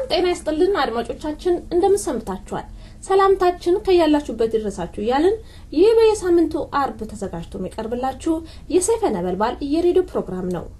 ጤና ይስጥልን አድማጮቻችን፣ እንደምን ሰንብታችኋል? ሰላምታችን ከያላችሁበት ይድረሳችሁ እያልን ይህ በየሳምንቱ አርብ ተዘጋጅቶ የሚቀርብላችሁ የሰይፈ ነበልባል የሬዲዮ ፕሮግራም ነው።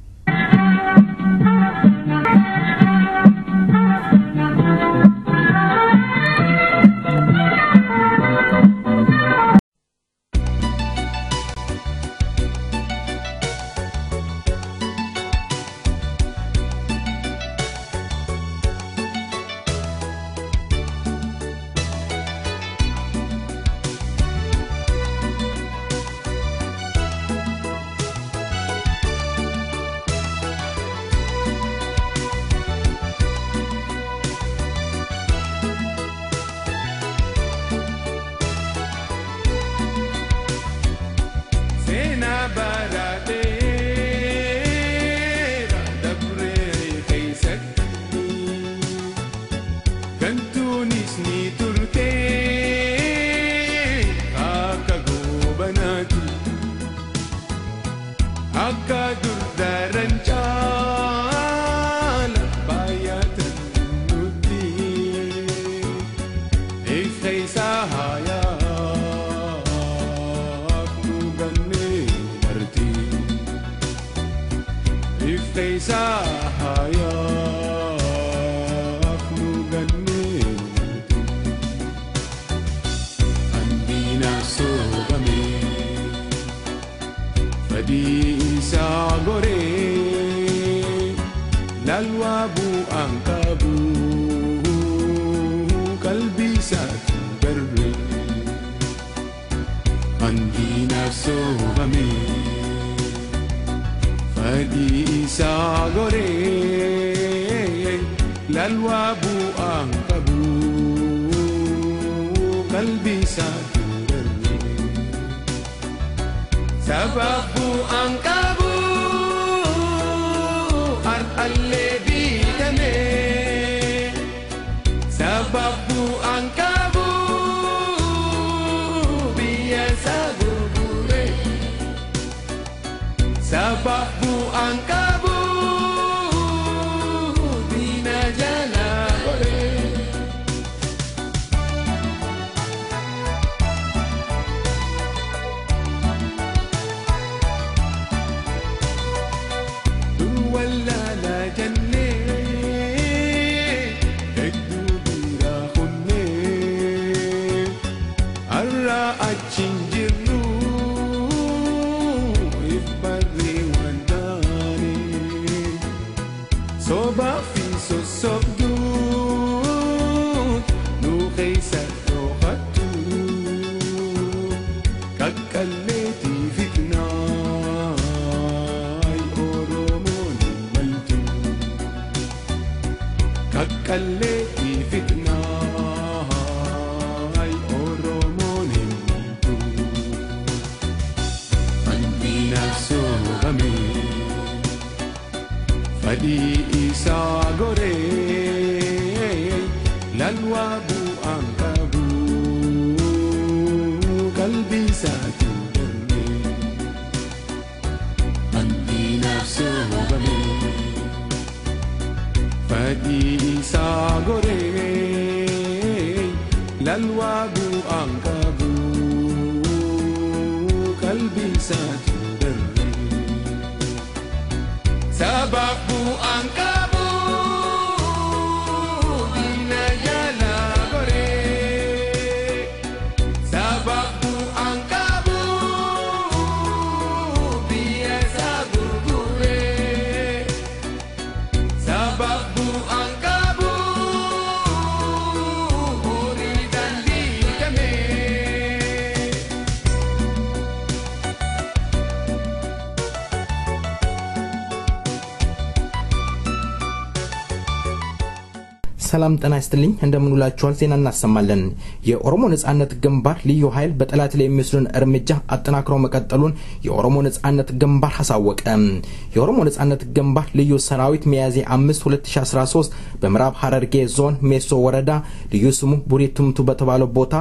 ሰላም ጤና ይስጥልኝ እንደምንውላችኋል። ዜና እናሰማለን። የኦሮሞ ነጻነት ግንባር ልዩ ኃይል በጠላት ላይ የሚወስዱን እርምጃ አጠናክሮ መቀጠሉን የኦሮሞ ነጻነት ግንባር አሳወቀ። የኦሮሞ ነጻነት ግንባር ልዩ ሰራዊት ሚያዝያ 5 2013 በምዕራብ ሐረርጌ ዞን ሜሶ ወረዳ ልዩ ስሙ ቡሬ ቱምቱ በተባለው ቦታ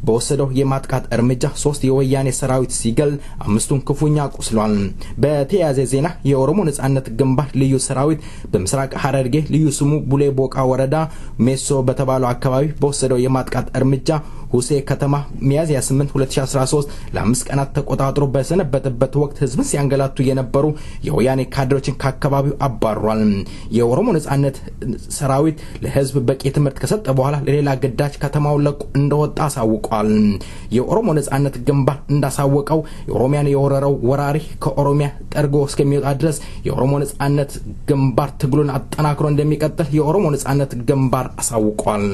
በወሰደው የማጥቃት እርምጃ ሶስት የወያኔ ሰራዊት ሲገል አምስቱን ክፉኛ ቆስሏል። በተያያዘ ዜና የኦሮሞ ነጻነት ግንባር ልዩ ሰራዊት በምስራቅ ሐረርጌ ልዩ ስሙ ቡሌ ቦቃ ወረዳ ሜሶ በተባለው አካባቢ በወሰደው የማጥቃት እርምጃ ሁሴ ከተማ ሚያዝያ 8 2013 ለአምስት ቀናት ተቆጣጥሮ በሰነበተበት ወቅት ህዝብን ሲያንገላቱ የነበሩ የወያኔ ካድሬዎችን ከአካባቢው አባሯል። የኦሮሞ ነጻነት ሰራዊት ለህዝብ በቂ ትምህርት ከሰጠ በኋላ ለሌላ ግዳጅ ከተማውን ለቆ እንደወጣ አሳውቋል። የኦሮሞ ነጻነት ግንባር እንዳሳወቀው የኦሮሚያን የወረረው ወራሪ ከኦሮሚያ ጠርጎ እስከሚወጣ ድረስ የኦሮሞ ነጻነት ግንባር ትግሉን አጠናክሮ እንደሚቀጥል የኦሮሞ ነጻነት ግንባር አሳውቋል።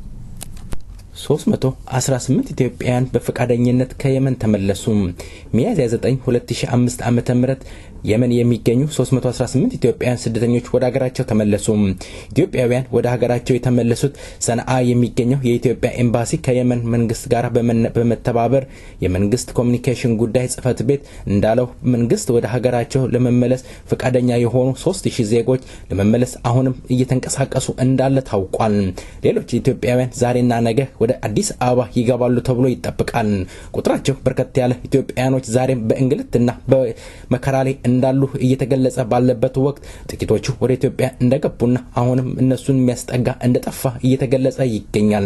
318 ኢትዮጵያውያን በፈቃደኝነት ከየመን ተመለሱ። ሚያዝያ 9 2005 ዓ.ም የመን የሚገኙ 318 ኢትዮጵያውያን ስደተኞች ወደ ሀገራቸው ተመለሱ። ኢትዮጵያውያን ወደ ሀገራቸው የተመለሱት ሰንዓ የሚገኘው የኢትዮጵያ ኤምባሲ ከየመን መንግስት ጋር በመተባበር የመንግስት ኮሚኒኬሽን ጉዳይ ጽህፈት ቤት እንዳለው መንግስት ወደ ሀገራቸው ለመመለስ ፈቃደኛ የሆኑ 3000 ዜጎች ለመመለስ አሁንም እየተንቀሳቀሱ እንዳለ ታውቋል። ሌሎች ኢትዮጵያውያን ዛሬና ነገ ወደ አዲስ አበባ ይገባሉ ተብሎ ይጠብቃል። ቁጥራቸው በርከት ያለ ኢትዮጵያውያኖች ዛሬም በእንግልትና በመከራ ላይ እንዳሉ እየተገለጸ ባለበት ወቅት ጥቂቶቹ ወደ ኢትዮጵያ እንደገቡና አሁንም እነሱን የሚያስጠጋ እንደጠፋ እየተገለጸ ይገኛል።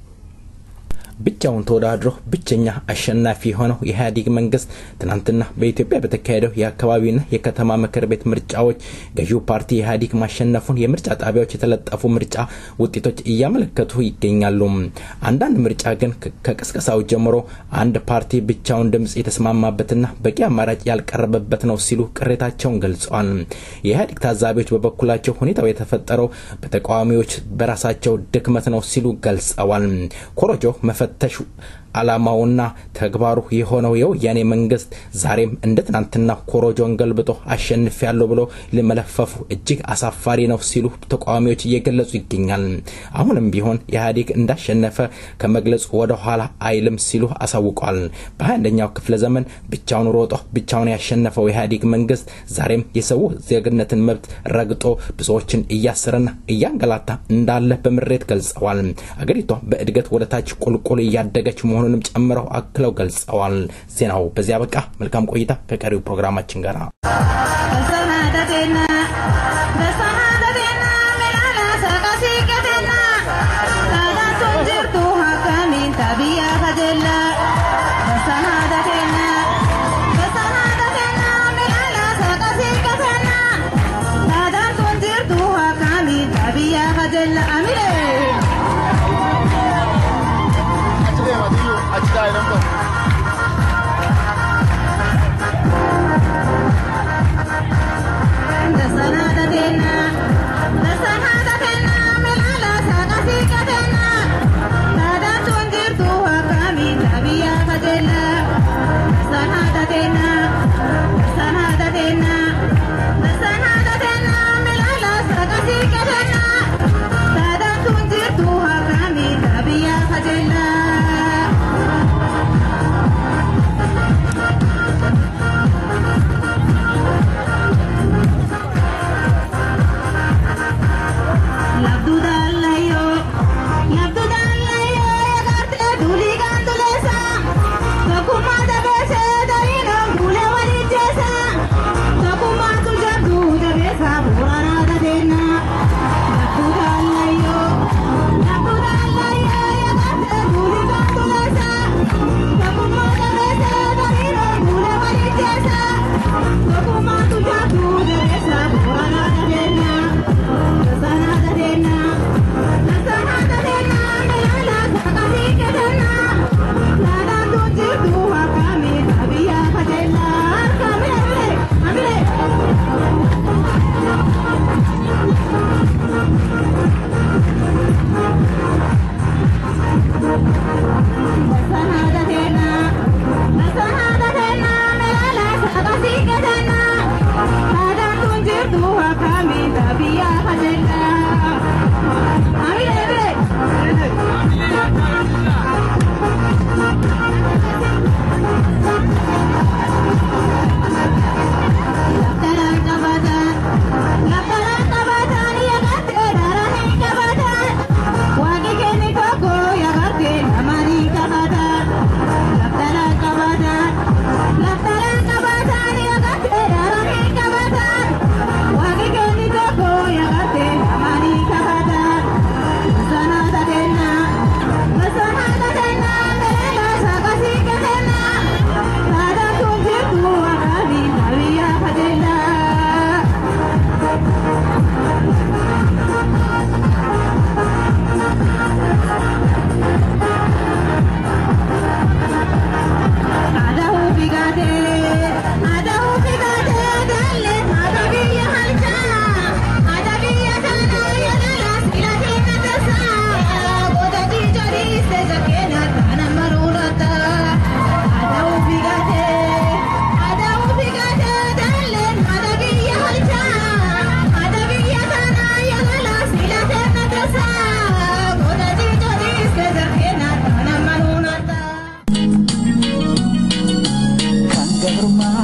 ብቻውን ተወዳድሮ ብቸኛ አሸናፊ የሆነው የኢህአዴግ መንግስት ትናንትና በኢትዮጵያ በተካሄደው የአካባቢና የከተማ ምክር ቤት ምርጫዎች ገዢው ፓርቲ ኢህአዴግ ማሸነፉን የምርጫ ጣቢያዎች የተለጠፉ ምርጫ ውጤቶች እያመለከቱ ይገኛሉ። አንዳንድ ምርጫ ግን ከቅስቀሳው ጀምሮ አንድ ፓርቲ ብቻውን ድምፅ የተስማማበትና በቂ አማራጭ ያልቀረበበት ነው ሲሉ ቅሬታቸውን ገልጸዋል። የኢህአዴግ ታዛቢዎች በበኩላቸው ሁኔታው የተፈጠረው በተቃዋሚዎች በራሳቸው ድክመት ነው ሲሉ ገልጸዋል። ኮሮጆ መፈተሽ ዓላማውና ተግባሩ የሆነው የወያኔ መንግስት ዛሬም እንደ ትናንትና ኮሮጆን ገልብጦ አሸንፍ ያለው ብሎ ለመለፈፉ እጅግ አሳፋሪ ነው ሲሉ ተቃዋሚዎች እየገለጹ ይገኛል። አሁንም ቢሆን ኢህአዴግ እንዳሸነፈ ከመግለጹ ወደ ኋላ አይልም ሲሉ አሳውቋል። በ21ኛው ክፍለ ዘመን ብቻውን ሮጦ ብቻውን ያሸነፈው ኢህአዴግ መንግስት ዛሬም የሰው ዜግነትን መብት ረግጦ ብዙዎችን እያሰረና እያንገላታ እንዳለ በምሬት ገልጸዋል። አገሪቷ በእድገት ወደ ታች ቁልቁል እያደገች መሆኑ መሆኑንም ጨምረው አክለው ገልጸዋል። ዜናው በዚያ በቃ። መልካም ቆይታ ከቀሪው ፕሮግራማችን ጋር Kuma da bese da ino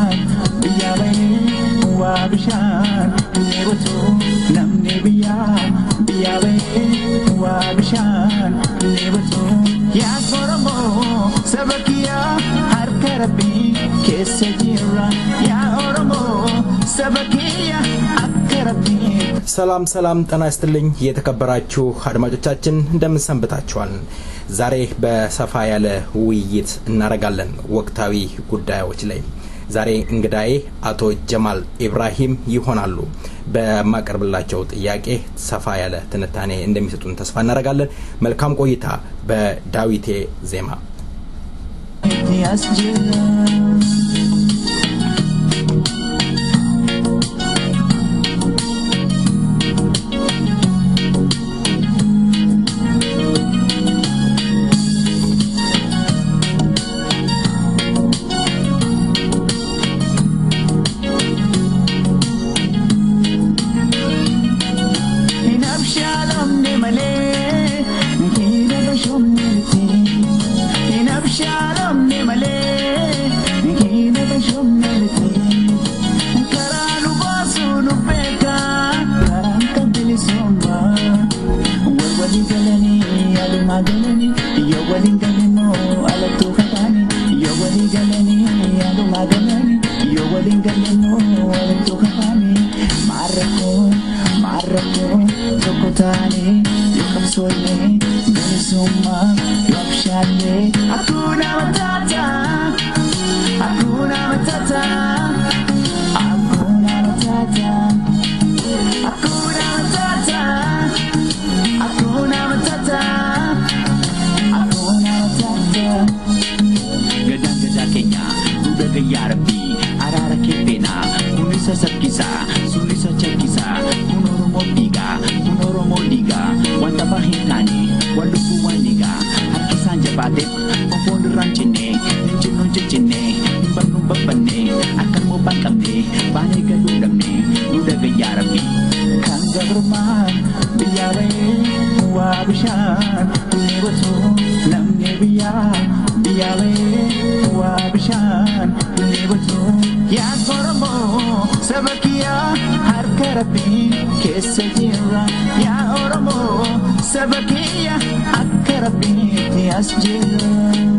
biyya bahee waa bishaan dheebotu namni biyya biyya bahee waa bishaan dheebotu yaa Oromoo saba kiyyaa harka rabbii keessa jira yaa Oromoo saba kiyya akka rabbii ሰላም ሰላም፣ ጤና ይስጥልኝ የተከበራችሁ አድማጮቻችን እንደምን ሰንብታችኋል? ዛሬ በሰፋ ያለ ውይይት እናደርጋለን ወቅታዊ ጉዳዮች ላይ። ዛሬ እንግዳዬ አቶ ጀማል ኢብራሂም ይሆናሉ። በማቀርብላቸው ጥያቄ ሰፋ ያለ ትንታኔ እንደሚሰጡን ተስፋ እናደርጋለን። መልካም ቆይታ በዳዊቴ ዜማ። ያስጀራ hin abshaalamne malee hina bashomnelti hin abshaalamne malee hina bashomnelti karaa nu baasuu nu beeka karaan kan bilisumma wal walii galanii alumaa galanii yoo waliin galinoo alattuu kataanii yoo walii galanii alumaa galanii yoo waliin galinoo alattuu kataanii maarrakkoo maarrakkoo tokko taanee yoo qabsoofne bilisummaa yoo abshaallee hakuna matata hakuna matata hakuna matata hakuna matata hakuna matata hakuna matata gadaan gadaa keenya duudha gayyaa rabbii araara keeffeenaa kun isa sabkisaa sun isa chalkisaa kun oromoo dhiigaa kun oromoo dhiigaa wanta bahin taane wal lubbuu waan dhiigaa harkisaan jabaate ofoon irraan cinne hin cinnu hin ciccinne hin bannu hin babbanne akka immoo banqabne baanee galuu dhabne duudha gayyaa rabbii kan gabrummaan biyyaa bahee waa bishaan dheebotu namni biyyaa biyyaa bahee waa bishaan dheebotu yaa Oromoo saba kiyyaa harka rabbii keessa jira yaa Oromoo saba kiyya akka rabbiitti as jira.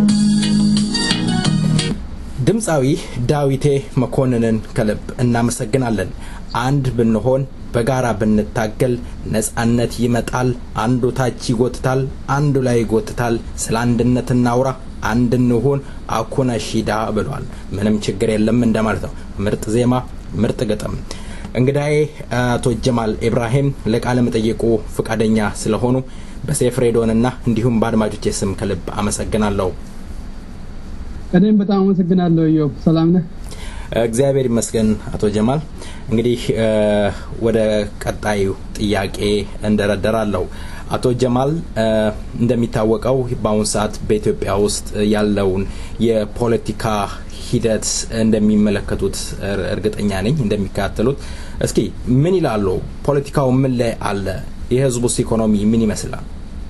ድምፃዊ ዳዊቴ መኮንንን ከልብ እናመሰግናለን። አንድ ብንሆን በጋራ ብንታገል ነጻነት ይመጣል። አንዱ ታች ይጎትታል፣ አንዱ ላይ ይጎትታል። ስለ አንድነት እናውራ፣ አንድ እንሁን፣ አኩነ ሺዳ ብሏል። ምንም ችግር የለም እንደማለት ነው። ምርጥ ዜማ፣ ምርጥ ግጥም። እንግዳዬ አቶ ጀማል ኢብራሂም ለቃለ መጠየቁ ፈቃደኛ ስለሆኑ በሴፍ ሬዲዮንና እንዲሁም በአድማጮቼ ስም ከልብ አመሰግናለሁ። እኔም በጣም አመሰግናለሁ። ኢዮብ ሰላም ነህ? እግዚአብሔር ይመስገን አቶ ጀማል። እንግዲህ ወደ ቀጣዩ ጥያቄ እንደረደራለሁ። አቶ ጀማል እንደሚታወቀው በአሁኑ ሰዓት በኢትዮጵያ ውስጥ ያለውን የፖለቲካ ሂደት እንደሚመለከቱት እርግጠኛ ነኝ፣ እንደሚከታተሉት። እስኪ ምን ይላሉ? ፖለቲካው ምን ላይ አለ? የህዝቡስ ኢኮኖሚ ምን ይመስላል?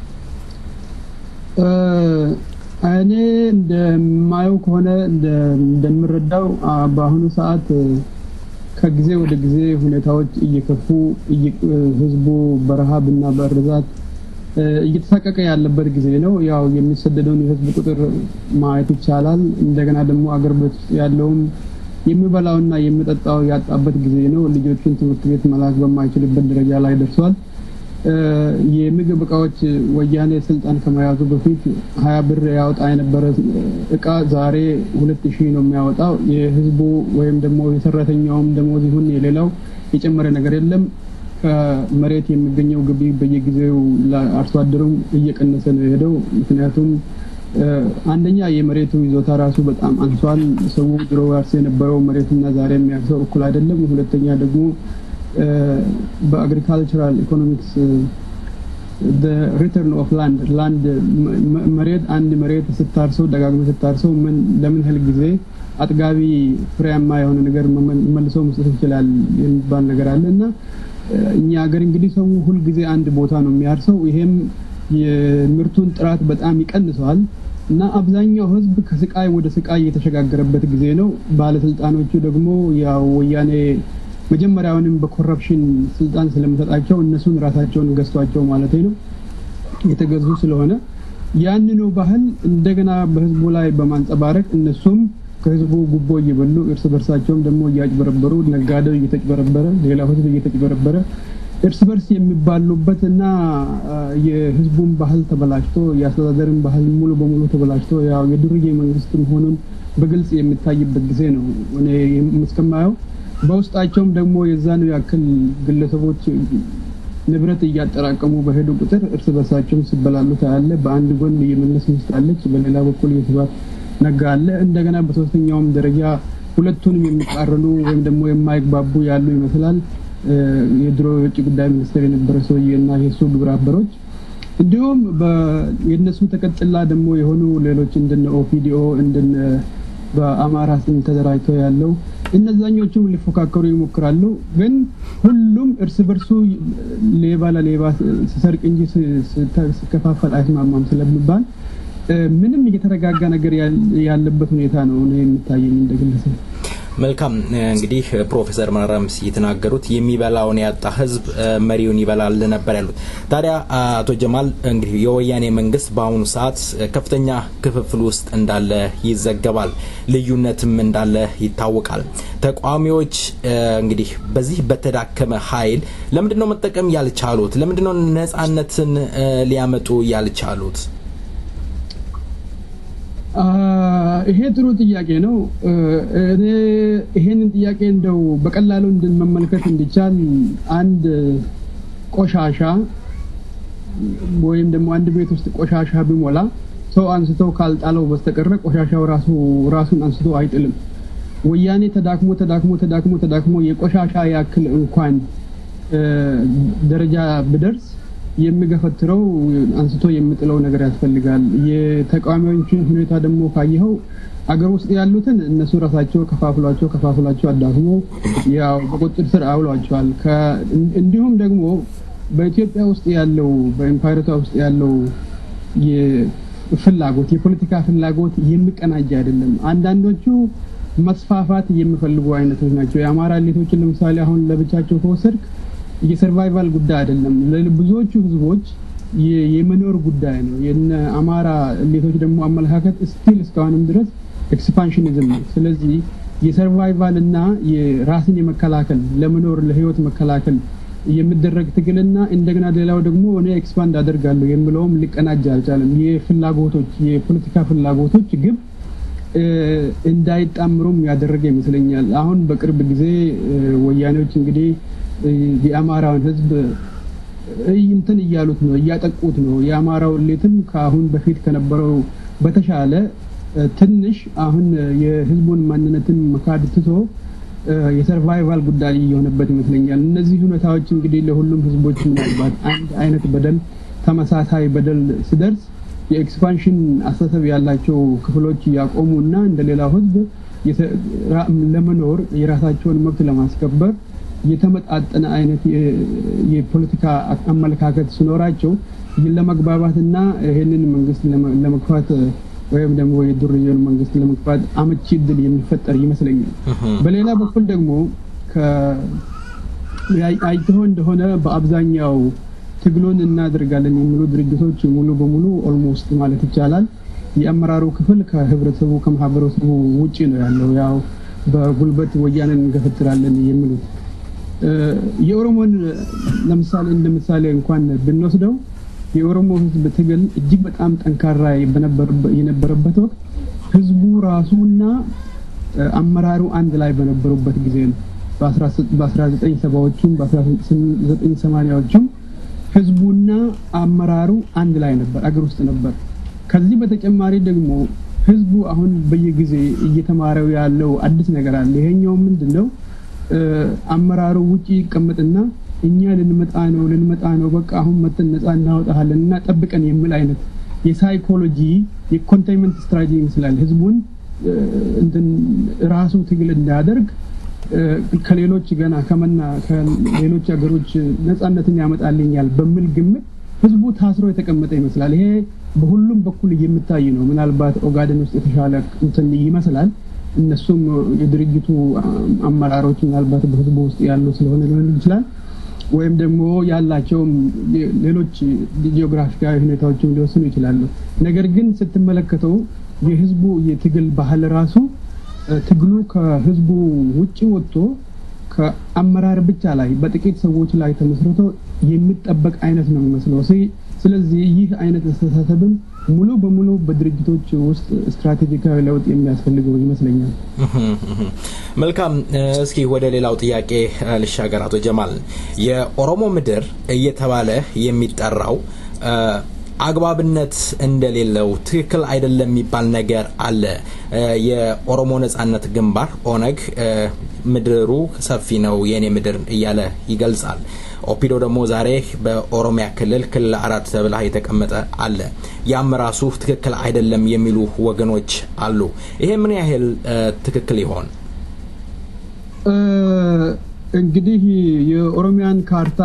እኔ እንደማየው ከሆነ እንደምረዳው በአሁኑ ሰዓት ከጊዜ ወደ ጊዜ ሁኔታዎች እየከፉ ህዝቡ በረሃብና በእርዛት እየተሳቀቀ ያለበት ጊዜ ነው። ያው የሚሰደደውን የህዝብ ቁጥር ማየት ይቻላል። እንደገና ደግሞ አገር ቤት ያለውም የሚበላውና የሚጠጣው ያጣበት ጊዜ ነው። ልጆቹን ትምህርት ቤት መላክ በማይችልበት ደረጃ ላይ ደርሷል። የምግብ እቃዎች ወያኔ ስልጣን ከመያዙ በፊት ሀያ ብር ያወጣ የነበረ እቃ ዛሬ ሁለት ሺህ ነው የሚያወጣው። የህዝቡ ወይም ደግሞ የሰራተኛውም ደሞዝ ይሁን የሌላው የጨመረ ነገር የለም። ከመሬት የሚገኘው ግቢ በየጊዜው ለአርሶ አደሩም እየቀነሰ ነው የሄደው። ምክንያቱም አንደኛ የመሬቱ ይዞታ ራሱ በጣም አንሷል። ሰው ድሮ ያርስ የነበረው መሬትና ዛሬ የሚያርሰው እኩል አይደለም። ሁለተኛ ደግሞ በአግሪካልቸራል ኢኮኖሚክስ ሪተርን ኦፍ ላንድ ላንድ መሬት አንድ መሬት ስታርሰው ደጋግሞ ስታርሰው ምን ለምን ያህል ጊዜ አጥጋቢ ፍሬያማ የሆነ ነገር መልሶ መስጠት ይችላል የሚባል ነገር አለ እና እኛ ሀገር እንግዲህ ሰው ሁልጊዜ አንድ ቦታ ነው የሚያርሰው። ይሄም የምርቱን ጥራት በጣም ይቀንሰዋል። እና አብዛኛው ህዝብ ከስቃይ ወደ ስቃይ የተሸጋገረበት ጊዜ ነው። ባለስልጣኖቹ ደግሞ ያው ወያኔ መጀመሪያውንም በኮረፕሽን ስልጣን ስለሚሰጣቸው እነሱን ራሳቸውን ገዝቷቸው ማለት ነው የተገዙ ስለሆነ ያንኑ ባህል እንደገና በህዝቡ ላይ በማንጸባረቅ እነሱም ከህዝቡ ጉቦ እየበሉ እርስ በርሳቸውም ደግሞ እያጭበረበሩ ነጋዴው እየተጭበረበረ ሌላው ህዝብ እየተጭበረበረ እርስ በርስ የሚባሉበት እና የህዝቡን ባህል ተበላሽቶ የአስተዳደርን ባህል ሙሉ በሙሉ ተበላሽቶ ያው የዱርዬ መንግስት መሆኑን በግልጽ የሚታይበት ጊዜ ነው እኔ እስከማየው። በውስጣቸውም ደግሞ የዛኑ ያክል ግለሰቦች ንብረት እያጠራቀሙ በሄዱ ቁጥር እርስ በርሳቸውም ሲበላሉ ታያለ። በአንድ ጎን የመለስ ሚስት አለች፣ በሌላ በኩል የስብሀት ነጋ አለ። እንደገና በሶስተኛውም ደረጃ ሁለቱንም የሚቃረኑ ወይም ደግሞ የማይግባቡ ያሉ ይመስላል። የድሮ የውጭ ጉዳይ ሚኒስትር የነበረ ሰውዬ እና የሱ ግብረ አበሮች እንዲሁም የእነሱ ተቀጥላ ደግሞ የሆኑ ሌሎች እንደነ ኦፒዲኦ እንደነ በአማራ ስም ተደራጅተው ያለው እነዛኞቹም ሊፎካከሩ ይሞክራሉ። ግን ሁሉም እርስ በርሱ ሌባ ለሌባ ሲሰርቅ እንጂ ሲከፋፈል አይስማማም ስለሚባል ምንም የተረጋጋ ነገር ያለበት ሁኔታ ነው እኔ የሚታየኝ እንደ ግለሰብ። መልካም እንግዲህ ፕሮፌሰር መረራም የተናገሩት የሚበላውን ያጣ ህዝብ መሪውን ይበላል ነበር ያሉት። ታዲያ አቶ ጀማል እንግዲህ የወያኔ መንግስት በአሁኑ ሰዓት ከፍተኛ ክፍፍል ውስጥ እንዳለ ይዘገባል፣ ልዩነትም እንዳለ ይታወቃል። ተቃዋሚዎች እንግዲህ በዚህ በተዳከመ ኃይል ለምንድን ነው መጠቀም ያልቻሉት? ለምንድን ነው ነጻነትን ሊያመጡ ያልቻሉት? ይሄ ጥሩ ጥያቄ ነው። እኔ ይሄንን ጥያቄ እንደው በቀላሉ እንድንመመልከት እንዲቻል አንድ ቆሻሻ ወይም ደግሞ አንድ ቤት ውስጥ ቆሻሻ ቢሞላ ሰው አንስተው ካልጣለው በስተቀረ ቆሻሻው ራሱ ራሱን አንስቶ አይጥልም። ወያኔ ተዳክሞ ተዳክሞ ተዳክሞ ተዳክሞ የቆሻሻ ያክል እንኳን ደረጃ ብደርስ የሚገፈትረው አንስቶ የሚጥለው ነገር ያስፈልጋል። የተቃዋሚዎችን ሁኔታ ደግሞ ካየኸው አገር ውስጥ ያሉትን እነሱ ራሳቸው ከፋፍሏቸው ከፋፍሏቸው አዳክሞ ያው በቁጥጥር ስር አውሏቸዋል። እንዲሁም ደግሞ በኢትዮጵያ ውስጥ ያለው በኤምፓይረቷ ውስጥ ያለው ፍላጎት የፖለቲካ ፍላጎት የሚቀናጅ አይደለም። አንዳንዶቹ መስፋፋት የሚፈልጉ አይነቶች ናቸው። የአማራ ሌቶችን ለምሳሌ አሁን ለብቻቸው ከወሰድክ የሰርቫይቫል ጉዳይ አይደለም። ብዙዎቹ ህዝቦች የመኖር ጉዳይ ነው። የነ አማራ ሌቶች ደግሞ አመለካከት ስቲል እስካሁንም ድረስ ኤክስፓንሽኒዝም ነው። ስለዚህ የሰርቫይቫል እና የራስን የመከላከል ለመኖር ለህይወት መከላከል የሚደረግ ትግልና እንደገና ሌላው ደግሞ እኔ ኤክስፓንድ አደርጋለሁ የሚለውም ሊቀናጅ አልቻለም። የፍላጎቶች የፖለቲካ ፍላጎቶች ግብ እንዳይጣምሩም ያደረገ ይመስለኛል። አሁን በቅርብ ጊዜ ወያኔዎች እንግዲህ የአማራውን ህዝብ እንትን እያሉት ነው፣ እያጠቁት ነው። የአማራው ሌትም ከአሁን በፊት ከነበረው በተሻለ ትንሽ አሁን የህዝቡን ማንነትን መካድ ትቶ የሰርቫይቫል ጉዳይ እየሆነበት ይመስለኛል። እነዚህ ሁኔታዎች እንግዲህ ለሁሉም ህዝቦች ምናልባት አንድ አይነት በደል ተመሳሳይ በደል ሲደርስ የኤክስፓንሽን አስተሳሰብ ያላቸው ክፍሎች እያቆሙ እና እንደሌላው ህዝብ ለመኖር የራሳቸውን መብት ለማስከበር የተመጣጠነ አይነት የፖለቲካ አመለካከት ሲኖራቸው ለመግባባትና ይህንን መንግስት ለመግፋት ወይም ደግሞ የዱርዬውን መንግስት ለመግፋት አመቺ እድል የሚፈጠር ይመስለኛል። በሌላ በኩል ደግሞ አይተሆ እንደሆነ በአብዛኛው ትግሉን እናደርጋለን የሚሉ ድርጅቶች ሙሉ በሙሉ ኦልሞስት ማለት ይቻላል የአመራሩ ክፍል ከህብረተሰቡ ከማህበረሰቡ ውጭ ነው ያለው። ያው በጉልበት ወያንን እንገፈትራለን የሚሉት የኦሮሞን ለምሳሌ እንደ ምሳሌ እንኳን ብንወስደው የኦሮሞ ህዝብ ትግል እጅግ በጣም ጠንካራ የነበረበት ወቅት ህዝቡ ራሱና አመራሩ አንድ ላይ በነበሩበት ጊዜ ነው። በ1970ዎቹም በ1980ዎቹም ህዝቡና አመራሩ አንድ ላይ ነበር፣ አገር ውስጥ ነበር። ከዚህ በተጨማሪ ደግሞ ህዝቡ አሁን በየጊዜ እየተማረው ያለው አዲስ ነገር አለ። ይሄኛው ምንድን ነው? አመራሩ ውጪ ይቀመጥና እኛ ልንመጣ ነው ልንመጣ ነው በቃ አሁን መተን ነፃ እናወጣሃለን እና ጠብቀን የሚል አይነት የሳይኮሎጂ የኮንቴይንመንት ስትራቴጂ ይመስላል። ህዝቡን እንትን ራሱ ትግል እንዳያደርግ ከሌሎች ገና ከመና ከሌሎች ሀገሮች ነፃነትን ያመጣልኛል በሚል ግምት ህዝቡ ታስሮ የተቀመጠ ይመስላል። ይሄ በሁሉም በኩል የሚታይ ነው። ምናልባት ኦጋዴን ውስጥ የተሻለ እንትን ይመስላል። እነሱም የድርጅቱ አመራሮች ምናልባት በህዝቡ ውስጥ ያሉ ስለሆነ ሊሆን ይችላል ወይም ደግሞ ያላቸውም ሌሎች ጂኦግራፊካዊ ሁኔታዎችም ሊወስኑ ይችላሉ። ነገር ግን ስትመለከተው የህዝቡ የትግል ባህል ራሱ ትግሉ ከህዝቡ ውጭ ወጥቶ ከአመራር ብቻ ላይ በጥቂት ሰዎች ላይ ተመስርቶ የሚጠበቅ አይነት ነው የሚመስለው። ስለዚህ ይህ አይነት አስተሳሰብም ሙሉ በሙሉ በድርጅቶች ውስጥ ስትራቴጂካዊ ለውጥ የሚያስፈልገው ይመስለኛል። መልካም። እስኪ ወደ ሌላው ጥያቄ ልሻገር። አቶ ጀማል የኦሮሞ ምድር እየተባለ የሚጠራው አግባብነት እንደሌለው ትክክል አይደለም የሚባል ነገር አለ። የኦሮሞ ነጻነት ግንባር ኦነግ ምድሩ ሰፊ ነው የኔ ምድር እያለ ይገልጻል። ኦፒዶ ደግሞ ዛሬ በኦሮሚያ ክልል ክልል አራት ተብላ የተቀመጠ አለ። ያም ራሱ ትክክል አይደለም የሚሉ ወገኖች አሉ። ይሄ ምን ያህል ትክክል ይሆን? እንግዲህ የኦሮሚያን ካርታ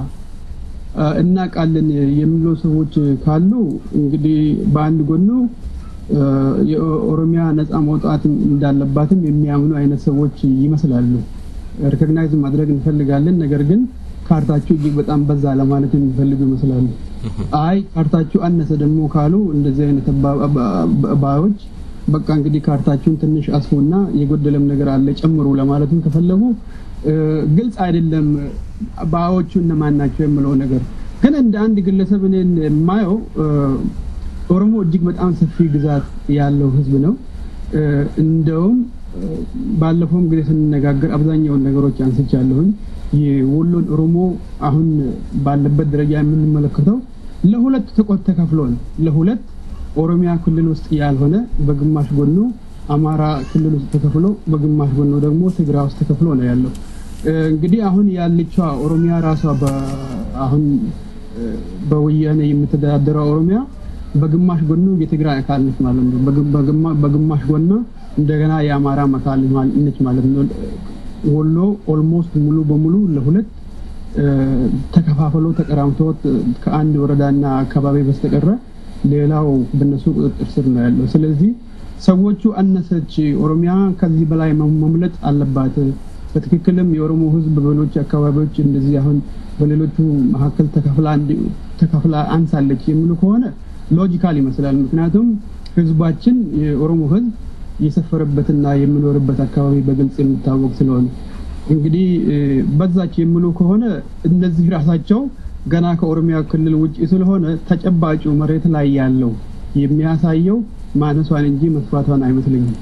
እናውቃለን የሚሉ ሰዎች ካሉ እንግዲህ በአንድ ጎኑ የኦሮሚያ ነፃ መውጣት እንዳለባትም የሚያምኑ አይነት ሰዎች ይመስላሉ። ሪኮግናይዝ ማድረግ እንፈልጋለን፣ ነገር ግን ካርታችሁ እጅግ በጣም በዛ ለማለት የሚፈልጉ ይመስላሉ። አይ ካርታችሁ አነሰ ደግሞ ካሉ እንደዚህ አይነት ባዮች በቃ እንግዲህ ካርታችሁን ትንሽ አስፉና የጎደለም ነገር አለ ጨምሩ ለማለትም ከፈለጉ ግልጽ አይደለም ባዮቹ እነማን ናቸው የምለው ነገር። ግን እንደ አንድ ግለሰብ እኔን የማየው ኦሮሞ እጅግ በጣም ሰፊ ግዛት ያለው ህዝብ ነው። እንደውም ባለፈውም ጊዜ ስንነጋገር አብዛኛውን ነገሮች አንስቻለሁኝ። የወሎን ኦሮሞ አሁን ባለበት ደረጃ የምንመለከተው ለሁለት ተከፍሎ ነው። ለሁለት ኦሮሚያ ክልል ውስጥ ያልሆነ በግማሽ ጎኑ አማራ ክልል ውስጥ ተከፍሎ በግማሽ ጎኑ ደግሞ ትግራይ ውስጥ ተከፍሎ ነው ያለው። እንግዲህ አሁን ያለችዋ ኦሮሚያ ራሷ አሁን በወያኔ የምትተዳደረው ኦሮሚያ በግማሽ ጎኑ የትግራይ አካል ነች ማለት ነው። በግማሽ ጎኑ እንደገና የአማራ አካል ነች ማለት ነው። ወሎ ኦልሞስት ሙሉ በሙሉ ለሁለት ተከፋፍሎ ተቀራምቶት ከአንድ ወረዳና አካባቢ በስተቀረ ሌላው በነሱ ቁጥጥር ስር ነው ያለው። ስለዚህ ሰዎቹ አነሰች ኦሮሚያ ከዚህ በላይ መምለጥ አለባት። በትክክልም የኦሮሞ ሕዝብ በሌሎች አካባቢዎች እንደዚህ አሁን በሌሎቹ መካከል ተከፍላ አንሳለች የሚሉ ከሆነ ሎጂካል ይመስላል። ምክንያቱም ሕዝባችን የኦሮሞ ሕዝብ የሰፈረበትና የሚኖርበት አካባቢ በግልጽ የሚታወቅ ስለሆነ እንግዲህ በዛች የሚሉ ከሆነ እነዚህ ራሳቸው ገና ከኦሮሚያ ክልል ውጭ ስለሆነ ተጨባጩ መሬት ላይ ያለው የሚያሳየው ማነሷን እንጂ መስፋቷን አይመስለኝም።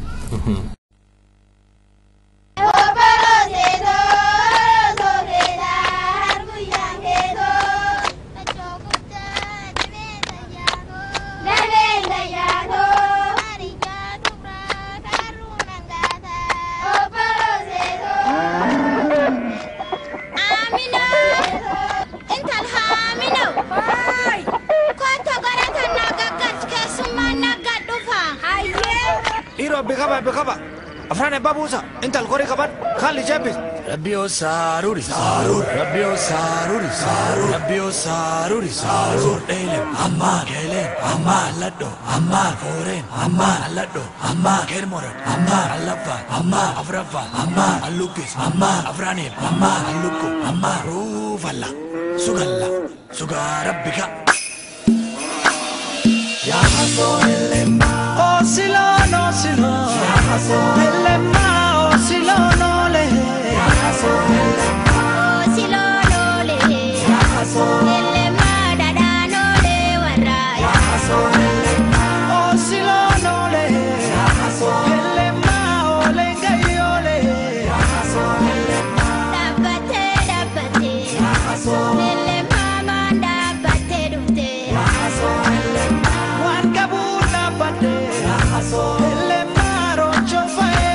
Bikaba, bikaba. Afraan abbaa buusa. Intal qorii qaban. Haalli jebbis. Rabbiyoo saaruri. Saarur. Rabbiyoo saaruri. Saarur. Rabbiyoo saaruri. Saarur. Dheelem. Ammaan. Keelem. Ammaan. Alladho. Ammaan. Fooreen. Ammaan. Alladho. Ammaan. Keelmoran. Ammaan. Allaffaan. Ammaan. Afraffaan. Ammaan. Allukkis. Ammaan. Afraaniif. Ammaan. Allukku. Ammaan. Ruufalla. Sugalla. Sugaa rabbika. Yaa hasoo ellemmaa. Osilon, osilon. Elema, osilon, ole. Osilon, ole. Elema, ole, gai, ole. Wan kabuna bade. Elema, rocho fae.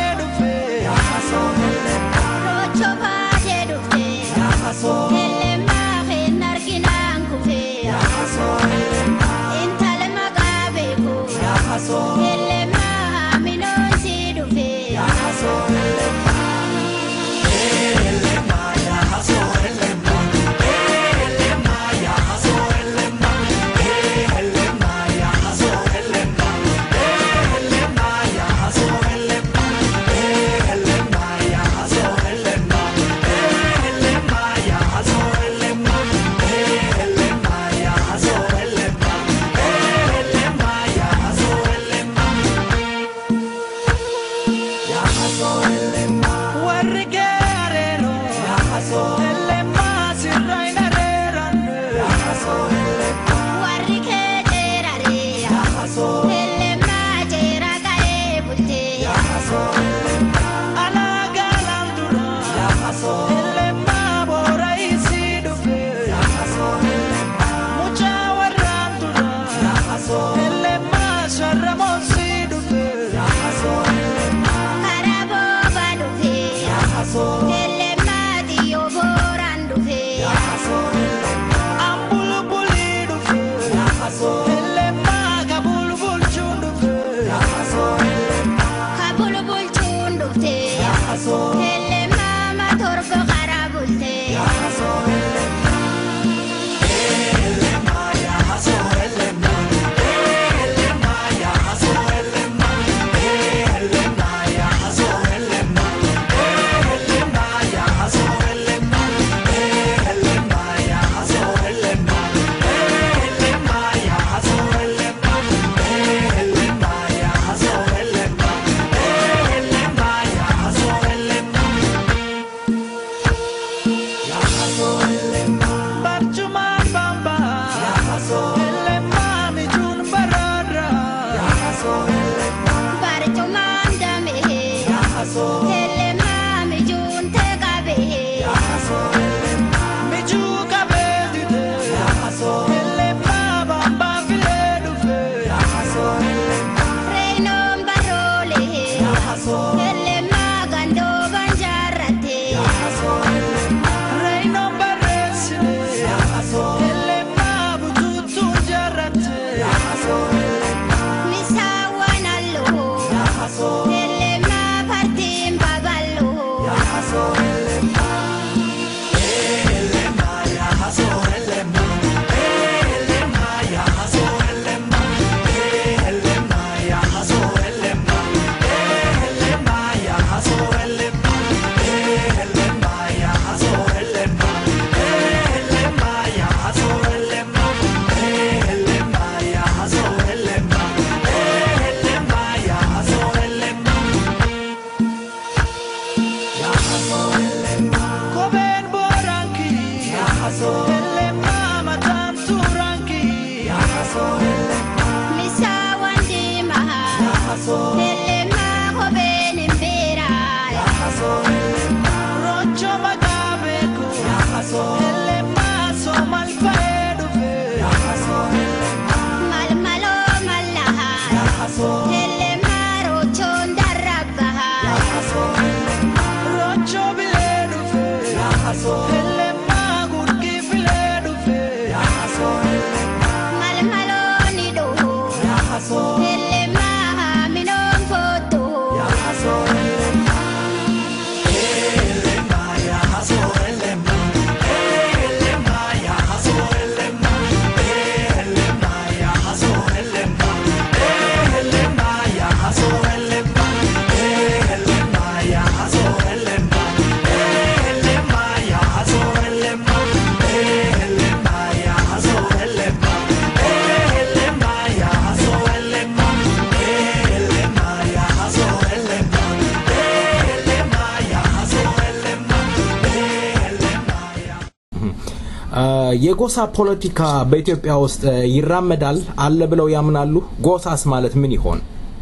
የጎሳ ፖለቲካ በኢትዮጵያ ውስጥ ይራመዳል አለ ብለው ያምናሉ? ጎሳስ ማለት ምን ይሆን?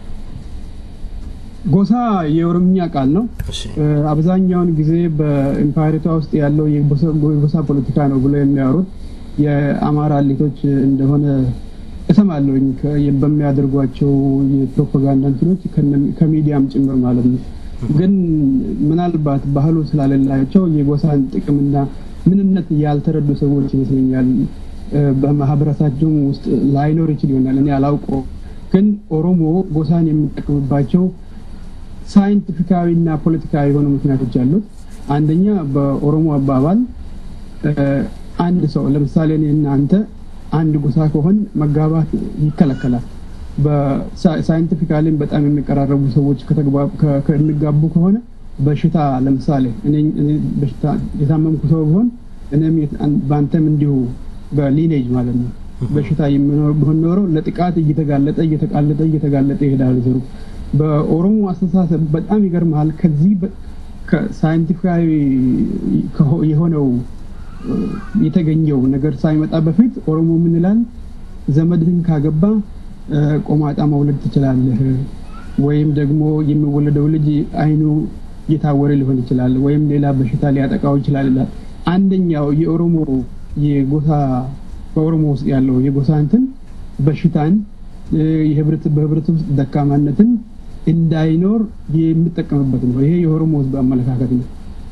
ጎሳ የኦሮምኛ ቃል ነው። አብዛኛውን ጊዜ በኢምፓሪቷ ውስጥ ያለው የጎሳ ፖለቲካ ነው ብለው የሚያወሩት የአማራ ሊቶች እንደሆነ እሰማለሁኝ በሚያደርጓቸው የፕሮፓጋንዳ እንትኖች ከሚዲያም ጭምር ማለት ነው። ግን ምናልባት ባህሉ ስላለላቸው የጎሳን ጥቅምና ምንነት ያልተረዱ ሰዎች ይመስለኛል። በማህበረሰባቸውም ውስጥ ላይኖር ይችል ይሆናል፣ እኔ አላውቀው። ግን ኦሮሞ ጎሳን የሚጠቀምባቸው ሳይንቲፊካዊና ፖለቲካዊ የሆኑ ምክንያቶች አሉት። አንደኛ በኦሮሞ አባባል አንድ ሰው ለምሳሌ እኔ እናንተ አንድ ጎሳ ከሆን መጋባት ይከለከላል። በሳይንቲፊካሊም በጣም የሚቀራረቡ ሰዎች ከሚጋቡ ከሆነ በሽታ ለምሳሌ እኔ በሽታ የታመምኩ ሰው ቢሆን እኔም በአንተም እንዲሁ በሊኔጅ ማለት ነው በሽታ ቢሆን ኖረው ለጥቃት እየተጋለጠ እየተጋለጠ እየተጋለጠ ይሄዳል ዘሩ። በኦሮሞ አስተሳሰብ በጣም ይገርመሃል። ከዚህ ሳይንቲፊካዊ የሆነው የተገኘው ነገር ሳይመጣ በፊት ኦሮሞ ምን ይላል? ዘመድህን ካገባ ቆማጣ መውለድ ትችላለህ፣ ወይም ደግሞ የሚወለደው ልጅ አይኑ እየታወረ ሊሆን ይችላል፣ ወይም ሌላ በሽታ ሊያጠቃው ይችላል ይላል። አንደኛው የኦሮሞ የጎሳ በኦሮሞ ውስጥ ያለው የጎሳ እንትን በሽታን በህብረት ውስጥ ደካማነትን እንዳይኖር የሚጠቀምበት ነው። ይሄ የኦሮሞ ህዝብ አመለካከት ነው።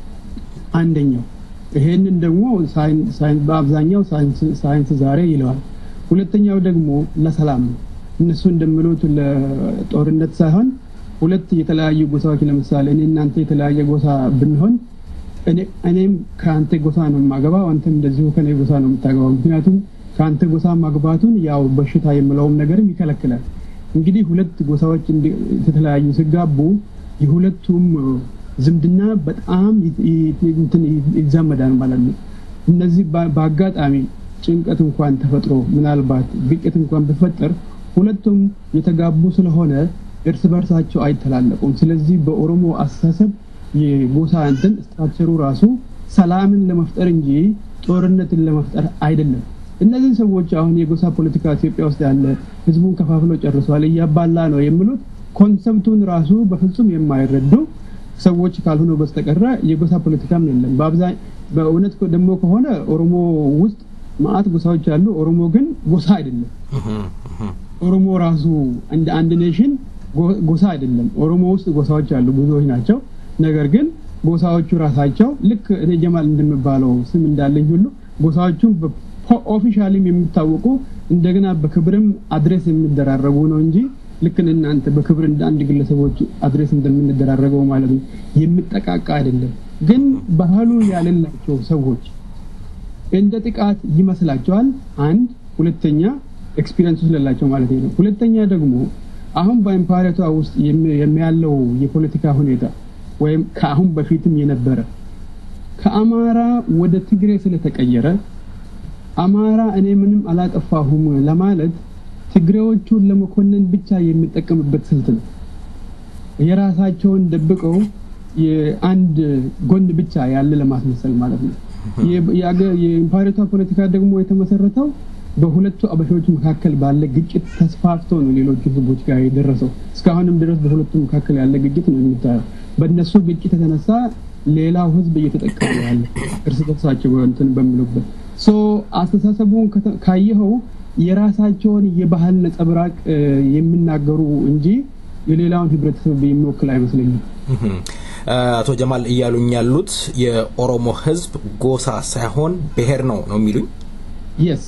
አንደኛው። ይሄንን ደግሞ በአብዛኛው ሳይንስ ዛሬ ይለዋል። ሁለተኛው ደግሞ ለሰላም ነው። እነሱ እንደሚሉት ለጦርነት ሳይሆን ሁለት የተለያዩ ጎሳዎች ለምሳሌ እኔ እናንተ የተለያየ ጎሳ ብንሆን እኔም ከአንተ ጎሳ ነው የማገባው፣ አንተም እንደዚሁ ከኔ ጎሳ ነው የምታገባው። ምክንያቱም ከአንተ ጎሳ ማግባቱን ያው በሽታ የምለውም ነገርም ይከለክላል። እንግዲህ ሁለት ጎሳዎች የተለያዩ ሲጋቡ የሁለቱም ዝምድና በጣም ይዛመዳል ማለት ነው። እነዚህ በአጋጣሚ ጭንቀት እንኳን ተፈጥሮ ምናልባት ግጭት እንኳን ቢፈጠር ሁለቱም የተጋቡ ስለሆነ እርስ በርሳቸው አይተላለቁም። ስለዚህ በኦሮሞ አስተሳሰብ የጎሳ እንትን ስትራክቸሩ ራሱ ሰላምን ለመፍጠር እንጂ ጦርነትን ለመፍጠር አይደለም። እነዚህ ሰዎች አሁን የጎሳ ፖለቲካ ኢትዮጵያ ውስጥ ያለ ህዝቡን ከፋፍሎ ጨርሷል፣ እያባላ ነው የሚሉት ኮንሰፕቱን ራሱ በፍጹም የማይረዱ ሰዎች ካልሆነ በስተቀረ የጎሳ ፖለቲካም የለም። በእውነት ደግሞ ከሆነ ኦሮሞ ውስጥ ማአት ጎሳዎች አሉ። ኦሮሞ ግን ጎሳ አይደለም። ኦሮሞ ራሱ እንደ አንድ ኔሽን ጎሳ አይደለም። ኦሮሞ ውስጥ ጎሳዎች አሉ፣ ብዙዎች ናቸው። ነገር ግን ጎሳዎቹ ራሳቸው ልክ እኔ ጀማል እንደሚባለው ስም እንዳለኝ ሁሉ ጎሳዎቹ ኦፊሻሊም የሚታወቁ እንደገና በክብርም አድሬስ የሚደራረጉ ነው እንጂ ልክ እናንተ በክብር እንደ አንድ ግለሰቦች አድሬስ እንደምንደራረገው ማለት ነው የሚጠቃቃ አይደለም። ግን ባህሉ ያሌላቸው ሰዎች እንደ ጥቃት ይመስላቸዋል። አንድ ሁለተኛ ኤክስፒሪየንሱ ስለሌላቸው ማለት ነው። ሁለተኛ ደግሞ አሁን በኢምፓሪቷ ውስጥ የሚያለው የፖለቲካ ሁኔታ ወይም ከአሁን በፊትም የነበረ ከአማራ ወደ ትግሬ ስለተቀየረ አማራ እኔ ምንም አላጠፋሁም ለማለት ትግሬዎቹን ለመኮነን ብቻ የሚጠቀምበት ስልት ነው። የራሳቸውን ደብቀው የአንድ ጎን ብቻ ያለ ለማስመሰል ማለት ነው። የኢምፓሪቷ ፖለቲካ ደግሞ የተመሰረተው በሁለቱ አበሾች መካከል ባለ ግጭት ተስፋፍቶ ነው ሌሎቹ ህዝቦች ጋር የደረሰው። እስካሁንም ድረስ በሁለቱ መካከል ያለ ግጭት ነው የሚታየው። በእነሱ ግጭት የተነሳ ሌላው ህዝብ እየተጠቀሙ ያለ እርስ በርሳቸው እንትን በሚሉበት ሶ አስተሳሰቡን ካየኸው የራሳቸውን የባህል ነጸብራቅ የሚናገሩ እንጂ የሌላውን ህብረተሰብ የሚወክል አይመስለኝም። አቶ ጀማል እያሉኝ ያሉት የኦሮሞ ህዝብ ጎሳ ሳይሆን ብሔር ነው ነው የሚሉኝ? የስ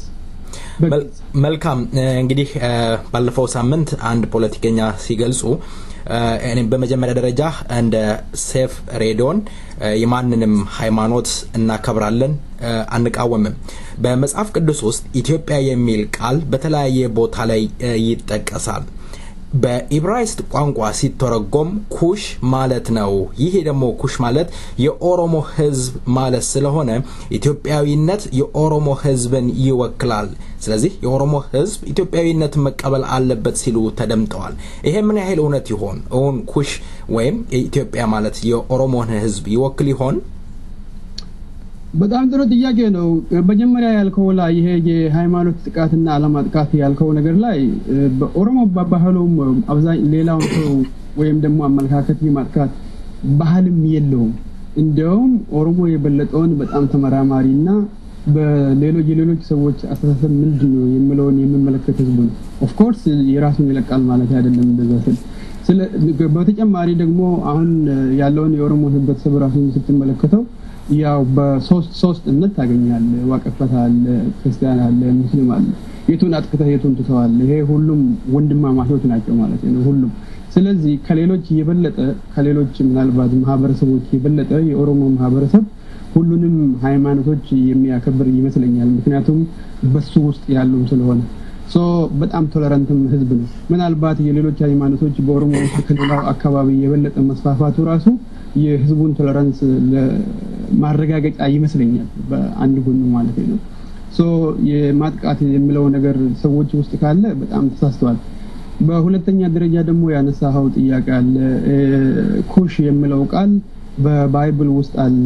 መልካም እንግዲህ ባለፈው ሳምንት አንድ ፖለቲከኛ ሲገልጹ በመጀመሪያ ደረጃ እንደ ሴፍ ሬዲዮን የማንንም ሃይማኖት እናከብራለን፣ አንቃወምም። በመጽሐፍ ቅዱስ ውስጥ ኢትዮጵያ የሚል ቃል በተለያየ ቦታ ላይ ይጠቀሳል። በኢብራይስጥ ቋንቋ ሲተረጎም ኩሽ ማለት ነው። ይሄ ደግሞ ኩሽ ማለት የኦሮሞ ህዝብ ማለት ስለሆነ ኢትዮጵያዊነት የኦሮሞ ህዝብን ይወክላል። ስለዚህ የኦሮሞ ህዝብ ኢትዮጵያዊነትን መቀበል አለበት ሲሉ ተደምጠዋል። ይሄ ምን ያህል እውነት ይሆን? እውን ኩሽ ወይም ኢትዮጵያ ማለት የኦሮሞን ህዝብ ይወክል ይሆን? በጣም ጥሩ ጥያቄ ነው። መጀመሪያ ያልከው ላይ ይሄ የሃይማኖት ጥቃትና አለማጥቃት ያልከው ነገር ላይ በኦሮሞ ባህሉም አብዛኝ ሌላውን ሰው ወይም ደግሞ አመለካከት የማጥቃት ባህልም የለውም። እንዲያውም ኦሮሞ የበለጠውን በጣም ተመራማሪና በሌሎች የሌሎች ሰዎች አስተሳሰብ ምንድን ነው የሚለውን የሚመለከት ህዝብ ነው። ኦፍኮርስ የራሱን ይለቃል ማለት አይደለም እንደዛ ስል በተጨማሪ ደግሞ አሁን ያለውን የኦሮሞ ህብረተሰብ ራሱን ስትመለከተው ያው በሶስት ሶስት እምነት ታገኛለህ። ዋቀፈት አለ፣ ክርስቲያን አለ፣ ሙስሊም አለ። የቱን አጥቅተህ የቱን ትተዋል? ይሄ ሁሉም ወንድማማቾች ናቸው ማለት ነው ሁሉም። ስለዚህ ከሌሎች የበለጠ ከሌሎች ምናልባት ማህበረሰቦች የበለጠ የኦሮሞ ማህበረሰብ ሁሉንም ሃይማኖቶች የሚያከብር ይመስለኛል። ምክንያቱም በሱ ውስጥ ያሉም ስለሆነ ሶ በጣም ቶለራንትም ህዝብ ነው። ምናልባት የሌሎች ሃይማኖቶች በኦሮሞ ውስጥ ከሌላው አካባቢ የበለጠ መስፋፋቱ ራሱ የህዝቡን ቶለራንስ ማረጋገጫ ይመስለኛል በአንድ ጎኑ ማለት ነው። ሶ የማጥቃት የሚለው ነገር ሰዎች ውስጥ ካለ በጣም ተሳስተዋል። በሁለተኛ ደረጃ ደግሞ ያነሳኸው ጥያቄ አለ። ኩሽ የሚለው ቃል በባይብል ውስጥ አለ።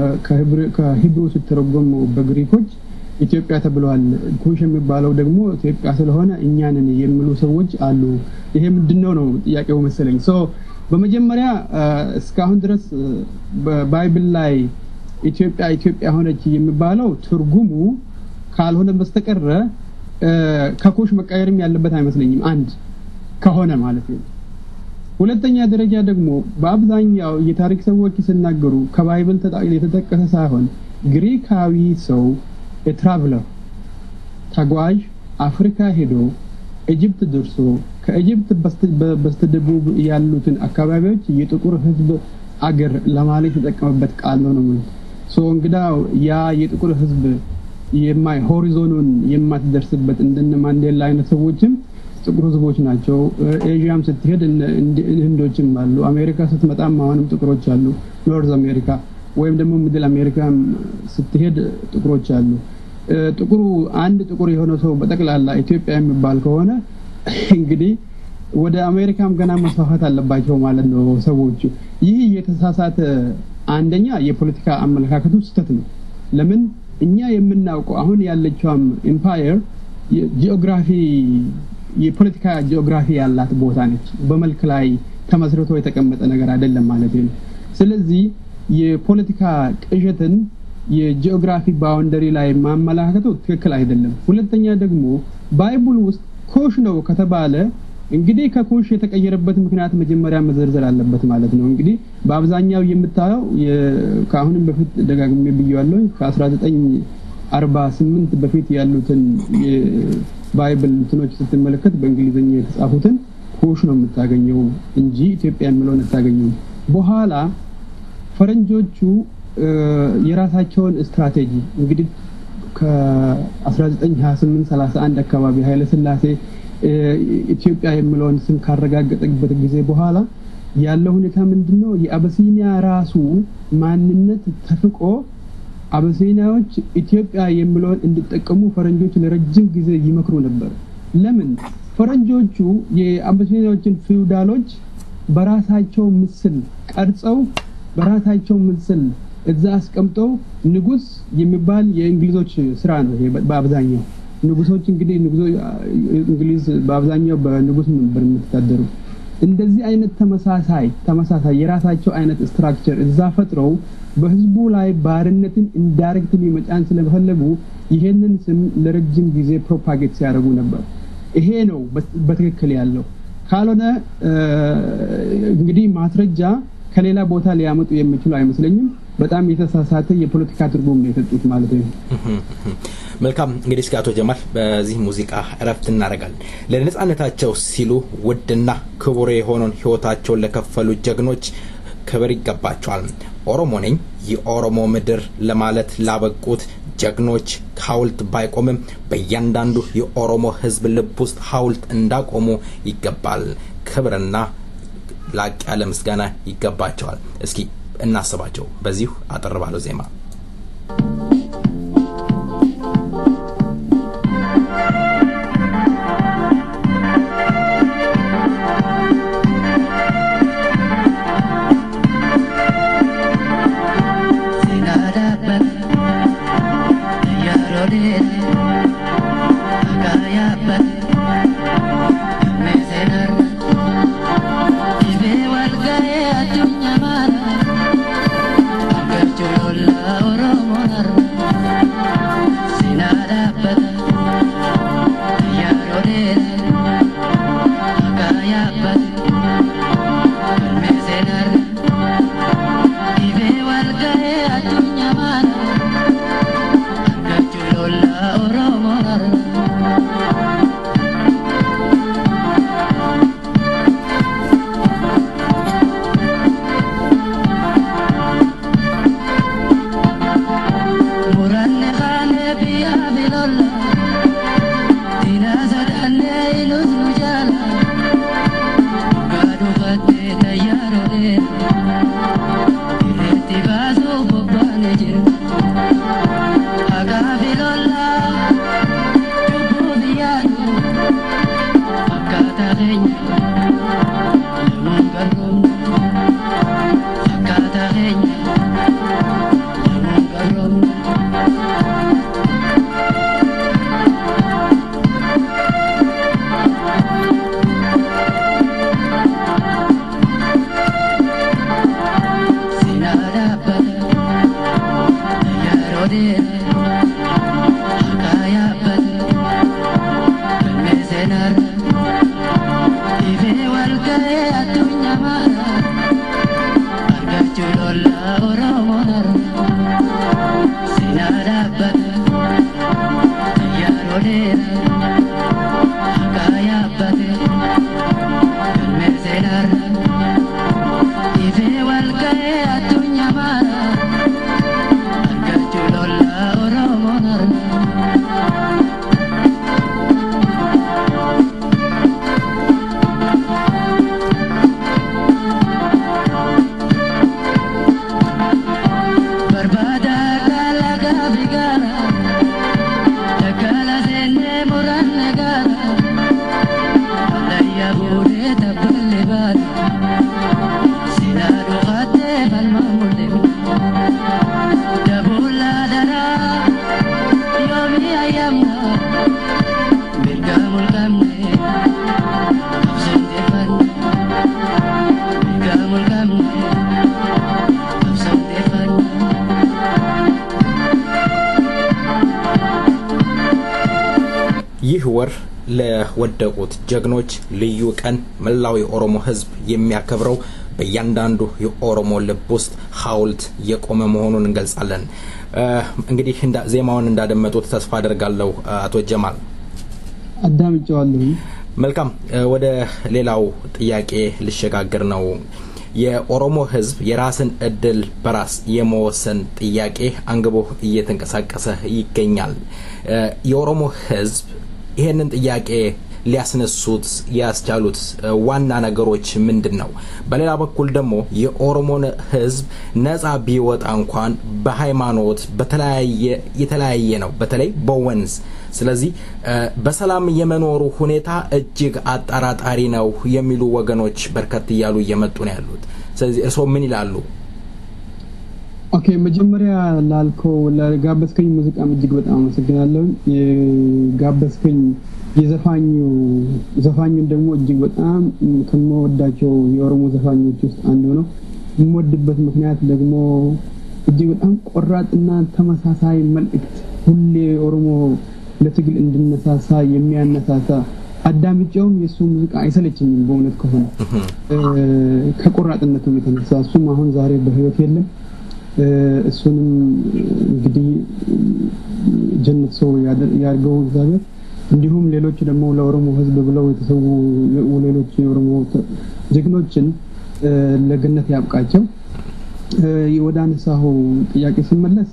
ከሂብሩ ሲተረጎም በግሪኮች ኢትዮጵያ ተብለዋል። ኩሽ የሚባለው ደግሞ ኢትዮጵያ ስለሆነ እኛንን የሚሉ ሰዎች አሉ። ይሄ ምንድነው ነው ጥያቄው መሰለኝ። ሶ በመጀመሪያ እስካሁን ድረስ በባይብል ላይ ኢትዮጵያ ኢትዮጵያ ሆነች የሚባለው ትርጉሙ ካልሆነ በስተቀረ ከኩሽ መቀየርም ያለበት አይመስለኝም። አንድ ከሆነ ማለት ነው። ሁለተኛ ደረጃ ደግሞ በአብዛኛው የታሪክ ሰዎች ሲናገሩ ከባይብል የተጠቀሰ ሳይሆን ግሪካዊ ሰው ትራቭለር ተጓዥ አፍሪካ ሄዶ ኢጅፕት ደርሶ ከኢጅፕት በስተደቡብ ያሉትን አካባቢዎች የጥቁር ህዝብ አገር ለማለት የተጠቀመበት ቃል ነው ነው ሶ እንግዳው ያ የጥቁር ህዝብ የማይ ሆሪዞኑን የማትደርስበት እንደነ ማንዴላ አይነት ሰዎችም ጥቁር ህዝቦች ናቸው። ኤዥያም ስትሄድ ህንዶችም አሉ። አሜሪካ ስትመጣም አሁንም ጥቁሮች አሉ። ኖርዝ አሜሪካ ወይም ደግሞ ሚድል አሜሪካ ስትሄድ ጥቁሮች አሉ። ጥቁሩ አንድ ጥቁር የሆነ ሰው በጠቅላላ ኢትዮጵያ የሚባል ከሆነ እንግዲህ ወደ አሜሪካም ገና መስፋፋት አለባቸው ማለት ነው ሰዎቹ። ይህ የተሳሳተ አንደኛ የፖለቲካ አመለካከቱ ስህተት ነው። ለምን እኛ የምናውቀው አሁን ያለችውም ኢምፓየር ጂኦግራፊ የፖለቲካ ጂኦግራፊ ያላት ቦታ ነች። በመልክ ላይ ተመስርቶ የተቀመጠ ነገር አይደለም ማለት ነው። ስለዚህ የፖለቲካ ቅዠትን የጂኦግራፊ ባውንደሪ ላይ ማመላከቱ ትክክል አይደለም። ሁለተኛ ደግሞ ባይቡል ውስጥ ኮሽ ነው ከተባለ እንግዲህ ከኮሽ የተቀየረበት ምክንያት መጀመሪያ መዘርዘር አለበት ማለት ነው። እንግዲህ በአብዛኛው የምታየው ከአሁንም በፊት ደጋግሜ ብያለሁ ከ1948 በፊት ያሉትን የባይብል እንትኖች ስትመለከት በእንግሊዝኛ የተጻፉትን ኮሽ ነው የምታገኘው እንጂ ኢትዮጵያ የሚለውን አታገኘው። በኋላ ፈረንጆቹ የራሳቸውን ስትራቴጂ እንግዲህ ከ1928 31 አካባቢ ኃይለ ስላሴ ኢትዮጵያ የሚለውን ስም ካረጋገጠበት ጊዜ በኋላ ያለው ሁኔታ ምንድን ነው? የአበሲኒያ ራሱ ማንነት ተፍቆ አበሲኒያዎች ኢትዮጵያ የሚለውን እንዲጠቀሙ ፈረንጆች ለረጅም ጊዜ ይመክሩ ነበር። ለምን? ፈረንጆቹ የአበሲኒያዎችን ፊውዳሎች በራሳቸው ምስል ቀርጸው በራሳቸው ምስል እዛ አስቀምጠው ንጉስ የሚባል የእንግሊዞች ስራ ነው። በአብዛኛው ንጉሶች እንግዲህ እንግሊዝ በአብዛኛው በንጉስ ነበር የምትታደሩ። እንደዚህ አይነት ተመሳሳይ ተመሳሳይ የራሳቸው አይነት ስትራክቸር እዛ ፈጥረው በህዝቡ ላይ ባርነትን ኢንዳይሬክትሊ መጫን ስለፈለጉ ይሄንን ስም ለረጅም ጊዜ ፕሮፓጌት ሲያደርጉ ነበር። ይሄ ነው በትክክል ያለው። ካልሆነ እንግዲህ ማስረጃ ከሌላ ቦታ ሊያመጡ የሚችሉ አይመስለኝም። በጣም የተሳሳተ የፖለቲካ ትርጉም ነው የሰጡት ማለት ነው። መልካም እንግዲህ እስኪ አቶ ጀማል በዚህ ሙዚቃ እረፍት እናደርጋለን። ለነጻነታቸው ሲሉ ውድና ክቡር የሆነውን ህይወታቸውን ለከፈሉ ጀግኖች ክብር ይገባቸዋል። ኦሮሞ ነኝ የኦሮሞ ምድር ለማለት ላበቁት ጀግኖች ሐውልት ባይቆምም በእያንዳንዱ የኦሮሞ ህዝብ ልብ ውስጥ ሐውልት እንዳቆሙ ይገባል። ክብርና ላቅ ያለ ምስጋና ይገባቸዋል። እስኪ እናስባቸው በዚሁ አጠር ባለው ዜማ Ife walga'ee addunyaa ይህ ወር ለወደቁት ጀግኖች ልዩ ቀን መላው የኦሮሞ ሕዝብ የሚያከብረው በእያንዳንዱ የኦሮሞ ልብ ውስጥ ሐውልት የቆመ መሆኑን እንገልጻለን። እንግዲህ ዜማውን እንዳደመጡት ተስፋ አደርጋለሁ። አቶ ጀማል አዳምጨዋለሁ። መልካም፣ ወደ ሌላው ጥያቄ ልሸጋግር ነው። የኦሮሞ ህዝብ የራስን እድል በራስ የመወሰን ጥያቄ አንግቦ እየተንቀሳቀሰ ይገኛል። የኦሮሞ ህዝብ ይሄንን ጥያቄ ሊያስነሱት ያስቻሉት ዋና ነገሮች ምንድን ነው? በሌላ በኩል ደግሞ የኦሮሞን ህዝብ ነጻ ቢወጣ እንኳን በሃይማኖት በተለያየ የተለያየ ነው፣ በተለይ በወንዝ ስለዚህ በሰላም የመኖሩ ሁኔታ እጅግ አጠራጣሪ ነው የሚሉ ወገኖች በርከት እያሉ እየመጡ ነው ያሉት። ስለዚህ እርስዎ ምን ይላሉ? ኦኬ፣ መጀመሪያ ላልከው ለጋበዝከኝ ሙዚቃም እጅግ በጣም አመሰግናለሁ። የጋበዝከኝ የዘፋኙ ዘፋኙን ደግሞ እጅግ በጣም ከምወዳቸው የኦሮሞ ዘፋኞች ውስጥ አንዱ ነው። የምወድበት ምክንያት ደግሞ እጅግ በጣም ቆራጥና ተመሳሳይ መልእክት ሁሌ ኦሮሞ ለትግል እንድነሳሳ የሚያነሳሳ አዳምጬውም የእሱ ሙዚቃ አይሰለችኝም። በእውነት ከሆነ ከቆራጥነቱም የተነሳ እሱም አሁን ዛሬ በህይወት የለም። እሱንም እንግዲህ ጀነት ሰው ያድርገው እግዚአብሔር። እንዲሁም ሌሎች ደግሞ ለኦሮሞ ህዝብ ብለው የተሰዉ ሌሎች የኦሮሞ ጀግኖችን ለገነት ያብቃቸው። ወደ አነሳሁ ጥያቄ ስመለስ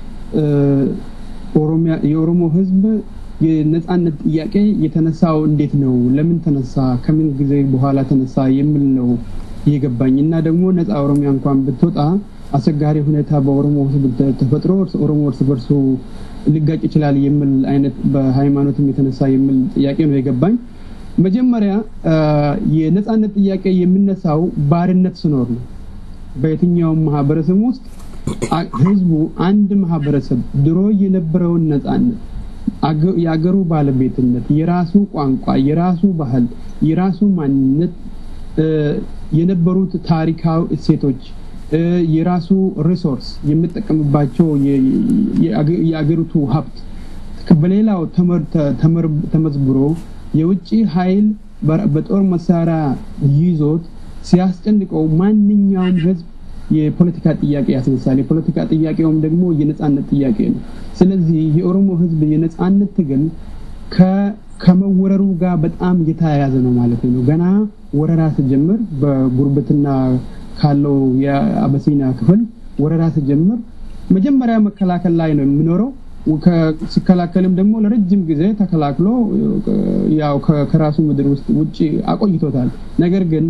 የኦሮሞ ህዝብ የነጻነት ጥያቄ የተነሳው እንዴት ነው? ለምን ተነሳ? ከምን ጊዜ በኋላ ተነሳ? የሚል ነው የገባኝ እና ደግሞ ነጻ ኦሮሚያ እንኳን ብትወጣ አስቸጋሪ ሁኔታ በኦሮሞ ህዝብ ተፈጥሮ ኦሮሞ እርስ በርሱ ሊጋጭ ይችላል የሚል አይነት በሃይማኖትም የተነሳ የሚል ጥያቄ ነው የገባኝ። መጀመሪያ የነጻነት ጥያቄ የሚነሳው ባርነት ስኖር ነው። በየትኛውም ማህበረሰብ ውስጥ ህዝቡ አንድ ማህበረሰብ ድሮ የነበረውን ነጻነት የአገሩ ባለቤትነት፣ የራሱ ቋንቋ፣ የራሱ ባህል፣ የራሱ ማንነት፣ የነበሩት ታሪካዊ እሴቶች፣ የራሱ ሪሶርስ የሚጠቀምባቸው የአገሪቱ ሀብት በሌላው ተመዝብሮ የውጭ ኃይል በጦር መሳሪያ ይዞት ሲያስጨንቀው ማንኛውም ህዝብ የፖለቲካ ጥያቄ ያስነሳል። የፖለቲካ ጥያቄውም ደግሞ የነጻነት ጥያቄ ነው። ስለዚህ የኦሮሞ ህዝብ የነጻነት ትግል ከመወረሩ ጋር በጣም የተያያዘ ነው ማለት ነው። ገና ወረራ ስጀምር በጉርብትና ካለው የአበሲና ክፍል ወረራ ስጀምር መጀመሪያ መከላከል ላይ ነው የሚኖረው። ሲከላከልም ደግሞ ለረጅም ጊዜ ተከላክሎ ያው ከራሱ ምድር ውስጥ ውጭ አቆይቶታል። ነገር ግን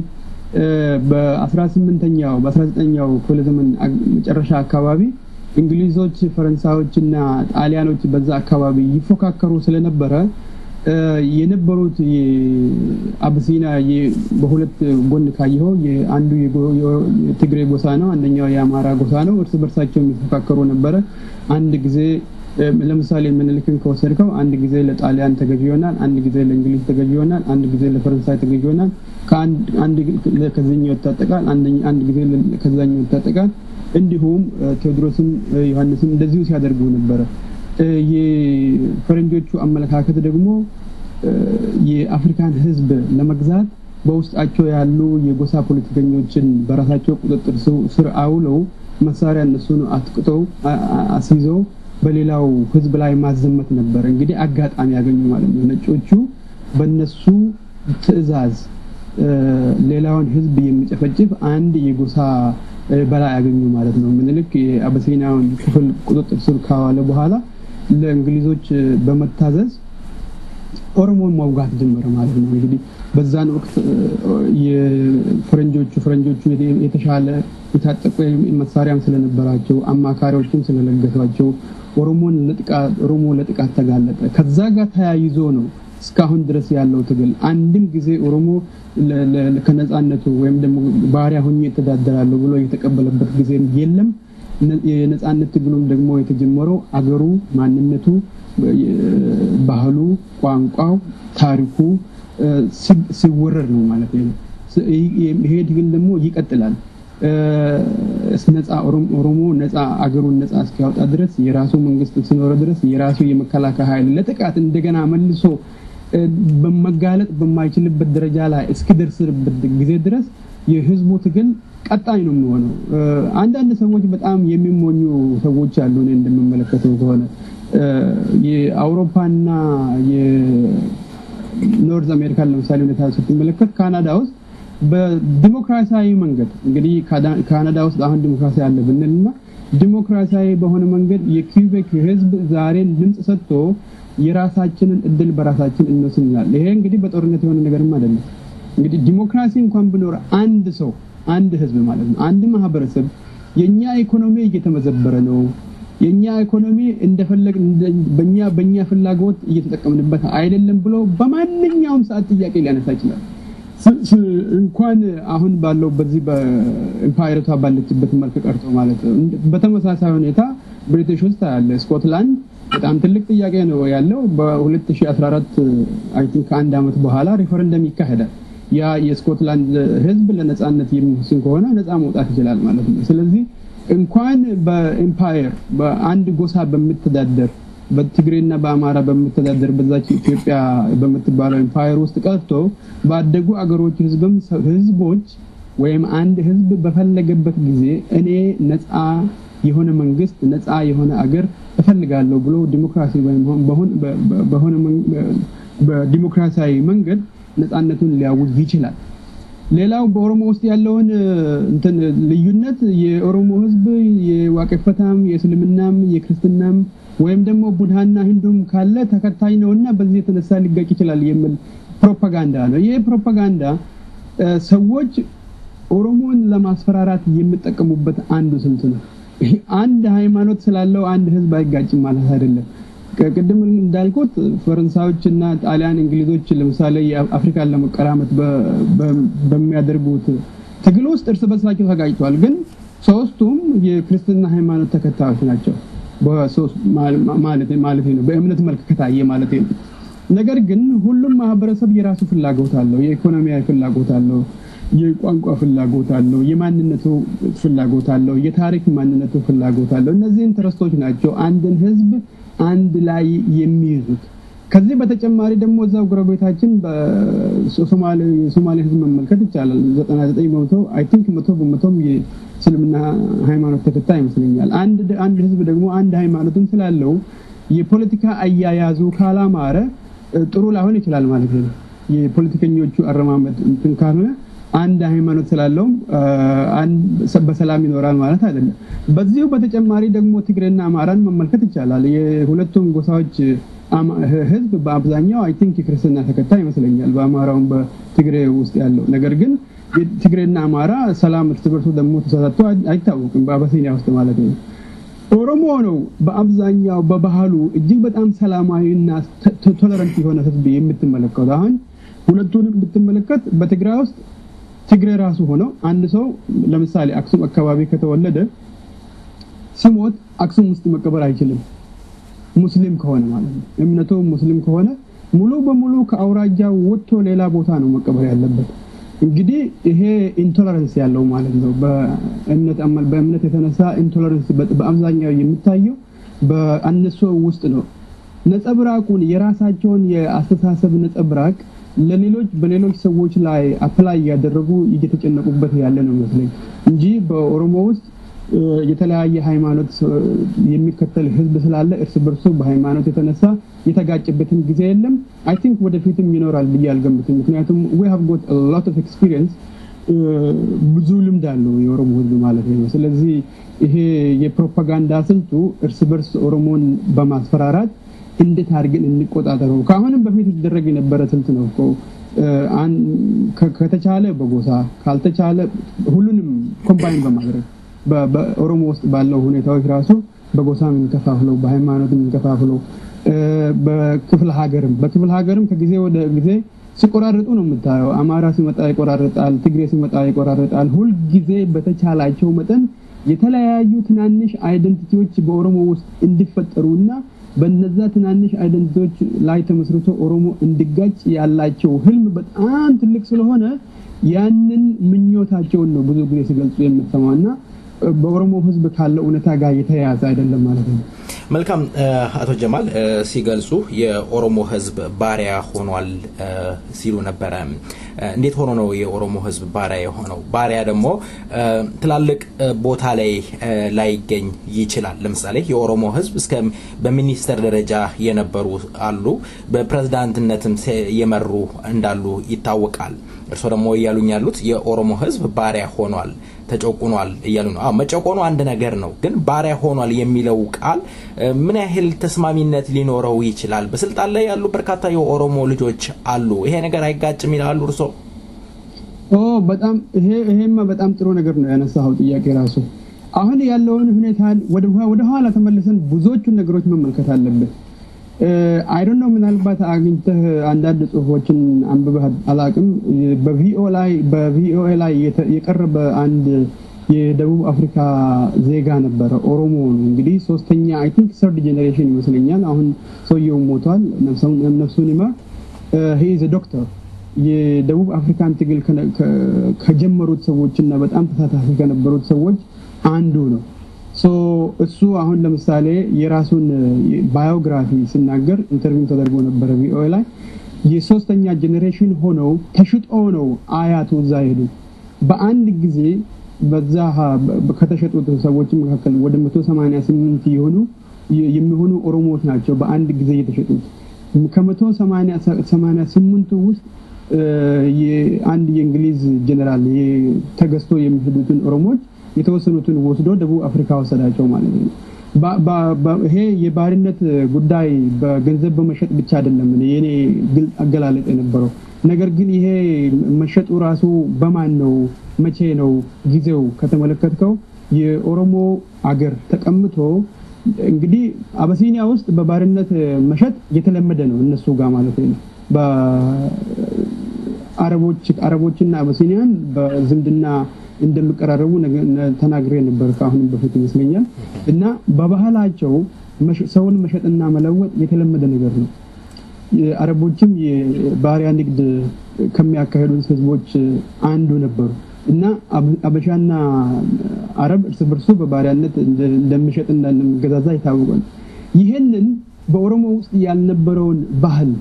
በ18ኛው በ19ኛው ክፍለ ዘመን መጨረሻ አካባቢ እንግሊዞች፣ ፈረንሳዮች እና ጣሊያኖች በዛ አካባቢ ይፎካከሩ ስለነበረ የነበሩት አብሲና በሁለት ጎን ካየኸው አንዱ የትግሬ ጎሳ ነው፣ አንደኛው የአማራ ጎሳ ነው። እርስ በርሳቸው የሚፎካከሩ ነበረ። አንድ ጊዜ ለምሳሌ ምኒልክን ከወሰድከው አንድ ጊዜ ለጣሊያን ተገዥ ይሆናል፣ አንድ ጊዜ ለእንግሊዝ ተገዥ ይሆናል፣ አንድ ጊዜ ለፈረንሳይ ተገዥ ይሆናል። አንድ ከዚህኛው ይታጠቃል፣ አንድ ጊዜ ከዛኛው ይታጠቃል። እንዲሁም ቴዎድሮስም ዮሐንስም እንደዚሁ ሲያደርጉ ነበረ። የፈረንጆቹ አመለካከት ደግሞ የአፍሪካን ሕዝብ ለመግዛት በውስጣቸው ያሉ የጎሳ ፖለቲከኞችን በራሳቸው ቁጥጥር ስር አውለው መሳሪያ እነሱን አጥቅተው አስይዘው በሌላው ሕዝብ ላይ ማዘመት ነበር። እንግዲህ አጋጣሚ ያገኙ ማለት ነው። ነጮቹ በነሱ ትዕዛዝ ሌላውን ሕዝብ የሚጨፈጭፍ አንድ የጎሳ በላይ ያገኙ ማለት ነው። ምኒልክ የአበሲናውን ክፍል ቁጥጥር ስር ካዋለ በኋላ ለእንግሊዞች በመታዘዝ ኦሮሞን መውጋት ጀመረ ማለት ነው። እንግዲህ በዛን ወቅት የፈረንጆቹ ፈረንጆቹ የተሻለ የታጠቁ መሳሪያም ስለነበራቸው አማካሪዎችም ስለለገሷቸው ኦሮሞን ለጥቃት ኦሮሞ ለጥቃት ተጋለጠ። ከዛ ጋር ተያይዞ ነው እስካሁን ድረስ ያለው ትግል። አንድም ጊዜ ኦሮሞ ከነጻነቱ ወይም ደግሞ ባሪያ ሆኜ እተዳደራለሁ ብሎ የተቀበለበት ጊዜም የለም። የነጻነት ትግሉም ደግሞ የተጀመረው አገሩ፣ ማንነቱ፣ ባህሉ፣ ቋንቋው፣ ታሪኩ ሲወረር ነው ማለት ነው። ይሄ ትግል ደግሞ ይቀጥላል። ነፃ ኦሮሞ ነፃ አገሩን ነፃ እስኪያወጣ ድረስ የራሱ መንግስት ሲኖረ ድረስ የራሱ የመከላከያ ኃይል ለጥቃት እንደገና መልሶ በመጋለጥ በማይችልበት ደረጃ ላይ እስኪደርስበት ጊዜ ድረስ የህዝቡ ትግል ቀጣይ ነው የሚሆነው። አንዳንድ ሰዎች በጣም የሚሞኙ ሰዎች አሉ። እኔ እንደምመለከተው ከሆነ የአውሮፓና የኖርዝ አሜሪካን ለምሳሌ ሁኔታ ስትመለከት ካናዳ ውስጥ በዲሞክራሲያዊ መንገድ እንግዲህ ካናዳ ውስጥ አሁን ዲሞክራሲ አለ ብንልና ዲሞክራሲያዊ በሆነ መንገድ የኪውቤክ ህዝብ ዛሬን ድምፅ ሰጥቶ የራሳችንን እድል በራሳችን እንወስናል። ይሄ እንግዲህ በጦርነት የሆነ ነገርም አይደለም። እንግዲህ ዲሞክራሲ እንኳን ቢኖር አንድ ሰው አንድ ህዝብ ማለት ነው አንድ ማህበረሰብ የኛ ኢኮኖሚ እየተመዘበረ ነው፣ የኛ ኢኮኖሚ እንደፈለግ በኛ በኛ ፍላጎት እየተጠቀምንበት አይደለም ብሎ በማንኛውም ሰዓት ጥያቄ ሊያነሳ ይችላል። እንኳን አሁን ባለው በዚህ በኢምፓየርቷ ባለችበት መልክ ቀርቶ ማለት ነው። በተመሳሳይ ሁኔታ ብሪቲሽ ውስጥ ያለ ስኮትላንድ በጣም ትልቅ ጥያቄ ነው ያለው። በ2014 አይ ቲንክ ከአንድ ዓመት በኋላ ሪፈረንደም ይካሄዳል። ያ የስኮትላንድ ህዝብ ለነጻነት የሚወስን ከሆነ ነጻ መውጣት ይችላል ማለት ነው። ስለዚህ እንኳን በኢምፓየር በአንድ ጎሳ በምተዳደር በትግሬና በአማራ በምተዳደር በዛች ኢትዮጵያ በምትባለው ኢምፓየር ውስጥ ቀርቶ ባደጉ አገሮች ህዝብም ህዝቦች ወይም አንድ ህዝብ በፈለገበት ጊዜ እኔ ነፃ የሆነ መንግስት ነፃ የሆነ አገር እፈልጋለሁ ብሎ ዲሞክራሲ ወይም በሆነ በዲሞክራሲያዊ መንገድ ነፃነቱን ሊያውጅ ይችላል። ሌላው በኦሮሞ ውስጥ ያለውን እንትን ልዩነት የኦሮሞ ህዝብ የዋቄፈታም የእስልምናም የክርስትናም ወይም ደግሞ ቡድሃና ሂንዱም ካለ ተከታይ ነውና በዚህ የተነሳ ሊጋጭ ይችላል የሚል ፕሮፓጋንዳ ነው። ይህ ፕሮፓጋንዳ ሰዎች ኦሮሞን ለማስፈራራት የሚጠቀሙበት አንዱ ስልት ነው። አንድ ሃይማኖት ስላለው አንድ ህዝብ አይጋጭም ማለት አይደለም። ቅድም እንዳልኩት ፈረንሳዮች እና ጣሊያን፣ እንግሊዞች ለምሳሌ የአፍሪካን ለመቀራመት በሚያደርጉት ትግል ውስጥ እርስ በርሳቸው ተጋጭተዋል። ግን ሶስቱም የክርስትና ሃይማኖት ተከታዮች ናቸው። ማለት ነው በእምነት መልክ ከታየ ማለት ነው። ነገር ግን ሁሉም ማህበረሰብ የራሱ ፍላጎት አለው። የኢኮኖሚያዊ ፍላጎት አለው፣ የቋንቋ ፍላጎት አለው፣ የማንነቱ ፍላጎት አለው፣ የታሪክ ማንነቱ ፍላጎት አለው። እነዚህ ኢንተረስቶች ናቸው አንድን ህዝብ አንድ ላይ የሚይዙት። ከዚህ በተጨማሪ ደግሞ እዛው ጎረቤታችን በሶማሌ ህዝብ መመልከት ይቻላል። 99 በመቶ አይ ቲንክ መቶ በመቶም የእስልምና ሃይማኖት ተከታይ ይመስለኛል። አንድ አንድ ህዝብ ደግሞ አንድ ሃይማኖትም ስላለው የፖለቲካ አያያዙ ካላማረ ጥሩ ላይሆን ይችላል ማለት ነው። የፖለቲከኞቹ አረማመድ እንትን ካልሆነ አንድ ሃይማኖት ስላለውም በሰላም ይኖራል ማለት አይደለም። በዚሁ በተጨማሪ ደግሞ ትግሬና አማራን መመልከት ይቻላል። የሁለቱም ጎሳዎች ህዝብ በአብዛኛው አይ ቲንክ የክርስትና ተከታይ ይመስለኛል፣ በአማራውም በትግሬ ውስጥ ያለው ነገር ግን ትግሬና አማራ ሰላም እርስ በርሱ ደግሞ ተሳሳቶ አይታወቅም፣ በአበሲኒያ ውስጥ ማለት ነው። ኦሮሞ ነው በአብዛኛው በባህሉ እጅግ በጣም ሰላማዊና ቶለረንት የሆነ ህዝብ የምትመለከቱ አሁን ሁለቱንም ብትመለከት በትግራይ ውስጥ ትግሬ ራሱ ሆነው አንድ ሰው ለምሳሌ አክሱም አካባቢ ከተወለደ ሲሞት አክሱም ውስጥ መቀበር አይችልም። ሙስሊም ከሆነ ማለት ነው። እምነቱ ሙስሊም ከሆነ ሙሉ በሙሉ ከአውራጃው ወጥቶ ሌላ ቦታ ነው መቀበር ያለበት። እንግዲህ ይሄ ኢንቶለረንስ ያለው ማለት ነው። በእምነት በእምነት የተነሳ ኢንቶለረንስ በአብዛኛው የሚታየው በእነሱ ውስጥ ነው። ነጸብራቁን የራሳቸውን የአስተሳሰብ ነጸብራቅ ለሌሎች በሌሎች ሰዎች ላይ አፕላይ እያደረጉ እየተጨነቁበት ያለ ነው መስለኝ እንጂ በኦሮሞ ውስጥ የተለያየ ሃይማኖት የሚከተል ህዝብ ስላለ እርስ በርሱ በሃይማኖት የተነሳ የተጋጨበትን ጊዜ የለም። አይ ቲንክ ወደፊትም ይኖራል ብዬ አልገምትም። ምክንያቱም ዊ ሃቭ ጎት ሎት ኦፍ ኤክስፒሪየንስ ብዙ ልምድ አለው የኦሮሞ ህዝብ ማለት ነው። ስለዚህ ይሄ የፕሮፓጋንዳ ስልቱ እርስ በርስ ኦሮሞን በማስፈራራት እንዴት አድርገን እንቆጣጠረው ከአሁንም በፊት ይደረግ የነበረ ስልት ነው እኮ ከተቻለ በጎሳ ካልተቻለ ሁሉንም ኮምባይን በማድረግ በኦሮሞ ውስጥ ባለው ሁኔታዎች ራሱ በጎሳ የምንከፋፍለው በሃይማኖት የምንከፋፍለው በክፍለ ሀገርም በክፍለ ሀገርም ከጊዜ ወደ ጊዜ ሲቆራርጡ ነው የምታየው። አማራ ሲመጣ ይቆራርጣል፣ ትግሬ ሲመጣ ይቆራርጣል። ሁልጊዜ በተቻላቸው መጠን የተለያዩ ትናንሽ አይደንቲቲዎች በኦሮሞ ውስጥ እንዲፈጠሩና በነዛ ትናንሽ አይደንቲቲዎች ላይ ተመስርቶ ኦሮሞ እንዲጋጭ ያላቸው ህልም በጣም ትልቅ ስለሆነ ያንን ምኞታቸውን ነው ብዙ ጊዜ ሲገልጹ የምትሰማው እና በኦሮሞ ህዝብ ካለው እውነታ ጋር የተያያዘ አይደለም ማለት ነው። መልካም አቶ ጀማል ሲገልጹ የኦሮሞ ህዝብ ባሪያ ሆኗል ሲሉ ነበረ። እንዴት ሆኖ ነው የኦሮሞ ህዝብ ባሪያ የሆነው? ባሪያ ደግሞ ትላልቅ ቦታ ላይ ላይገኝ ይችላል። ለምሳሌ የኦሮሞ ህዝብ እስከ በሚኒስተር ደረጃ የነበሩ አሉ፣ በፕሬዝዳንትነትም የመሩ እንዳሉ ይታወቃል። እርስዎ ደግሞ እያሉኝ ያሉት የኦሮሞ ህዝብ ባሪያ ሆኗል ተጨቁኗል እያሉ ነው። አዎ መጨቆኑ አንድ ነገር ነው፣ ግን ባሪያ ሆኗል የሚለው ቃል ምን ያህል ተስማሚነት ሊኖረው ይችላል? በስልጣን ላይ ያሉ በርካታ የኦሮሞ ልጆች አሉ። ይሄ ነገር አይጋጭም ይላሉ እርሶ? ኦ በጣም ይሄ ይሄማ በጣም ጥሩ ነገር ነው ያነሳኸው ጥያቄ ራሱ። አሁን ያለውን ሁኔታ ወደ ኋላ ተመልሰን ብዙዎቹን ነገሮች መመልከት አለብን። አይዶን ነው ምናልባት አግኝተህ አንዳንድ ጽሁፎችን አንብበህ አላቅም። በቪኦኤ ላይ የቀረበ አንድ የደቡብ አፍሪካ ዜጋ ነበረ። ኦሮሞ ነው እንግዲህ ሶስተኛ አይ ቲንክ ሰርድ ጄኔሬሽን ይመስለኛል። አሁን ሰውየው ሞቷል፣ ነፍሱን ይማር። ሂዝ ዶክተር የደቡብ አፍሪካን ትግል ከጀመሩት ሰዎች እና በጣም ተሳታፊ ከነበሩት ሰዎች አንዱ ነው። እሱ አሁን ለምሳሌ የራሱን ባዮግራፊ ሲናገር ኢንተርቪው ተደርጎ ነበረ ቪኦኤ ላይ የሶስተኛ ጄኔሬሽን ሆነው ተሽጦ ነው አያቱ እዛ ሄዱ። በአንድ ጊዜ በዛ ከተሸጡት ሰዎች መካከል ወደ 188 የሆኑ የሚሆኑ ኦሮሞዎች ናቸው በአንድ ጊዜ የተሸጡት። ከመቶ ሰማንያ ስምንቱ ውስጥ አንድ የእንግሊዝ ጀኔራል ተገዝቶ የሚሄዱትን ኦሮሞዎች የተወሰኑትን ወስዶ ደቡብ አፍሪካ ወሰዳቸው ማለት ነው። ይሄ የባርነት ጉዳይ በገንዘብ በመሸጥ ብቻ አይደለም የኔ ግልጽ አገላለጥ የነበረው ነገር ግን ይሄ መሸጡ ራሱ በማን ነው መቼ ነው ጊዜው ከተመለከትከው የኦሮሞ አገር ተቀምቶ እንግዲህ አበሲኒያ ውስጥ በባርነት መሸጥ የተለመደ ነው እነሱ ጋር ማለት ነው። በአረቦች አረቦችና አበሲኒያን በዝምድና እንደሚቀራረቡ ተናግሬ ነበር ከአሁንም በፊት ይመስለኛል። እና በባህላቸው ሰውን መሸጥና መለወጥ የተለመደ ነገር ነው። አረቦችም የባሪያ ንግድ ከሚያካሄዱት ህዝቦች አንዱ ነበሩ እና አበሻና አረብ እርስ በርሱ በባሪያነት እንደሚሸጥና እንደሚገዛዛ የታወቀ ነው። ይህንን በኦሮሞ ውስጥ ያልነበረውን ባህል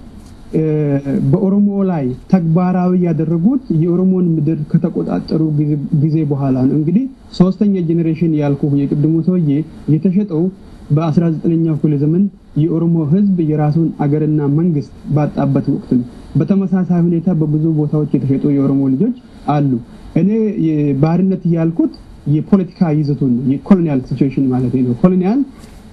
በኦሮሞ ላይ ተግባራዊ ያደረጉት የኦሮሞን ምድር ከተቆጣጠሩ ጊዜ በኋላ ነው። እንግዲህ ሶስተኛ ጄኔሬሽን ያልኩ የቅድሙ ሰውዬ የተሸጠው በ19ኛው ክፍለ ዘመን የኦሮሞ ህዝብ የራሱን አገርና መንግስት ባጣበት ወቅት ነው። በተመሳሳይ ሁኔታ በብዙ ቦታዎች የተሸጡ የኦሮሞ ልጆች አሉ። እኔ ባርነት ያልኩት የፖለቲካ ይዘቱን የኮሎኒያል ሲቹዌሽን ማለት ነው። ኮሎኒያል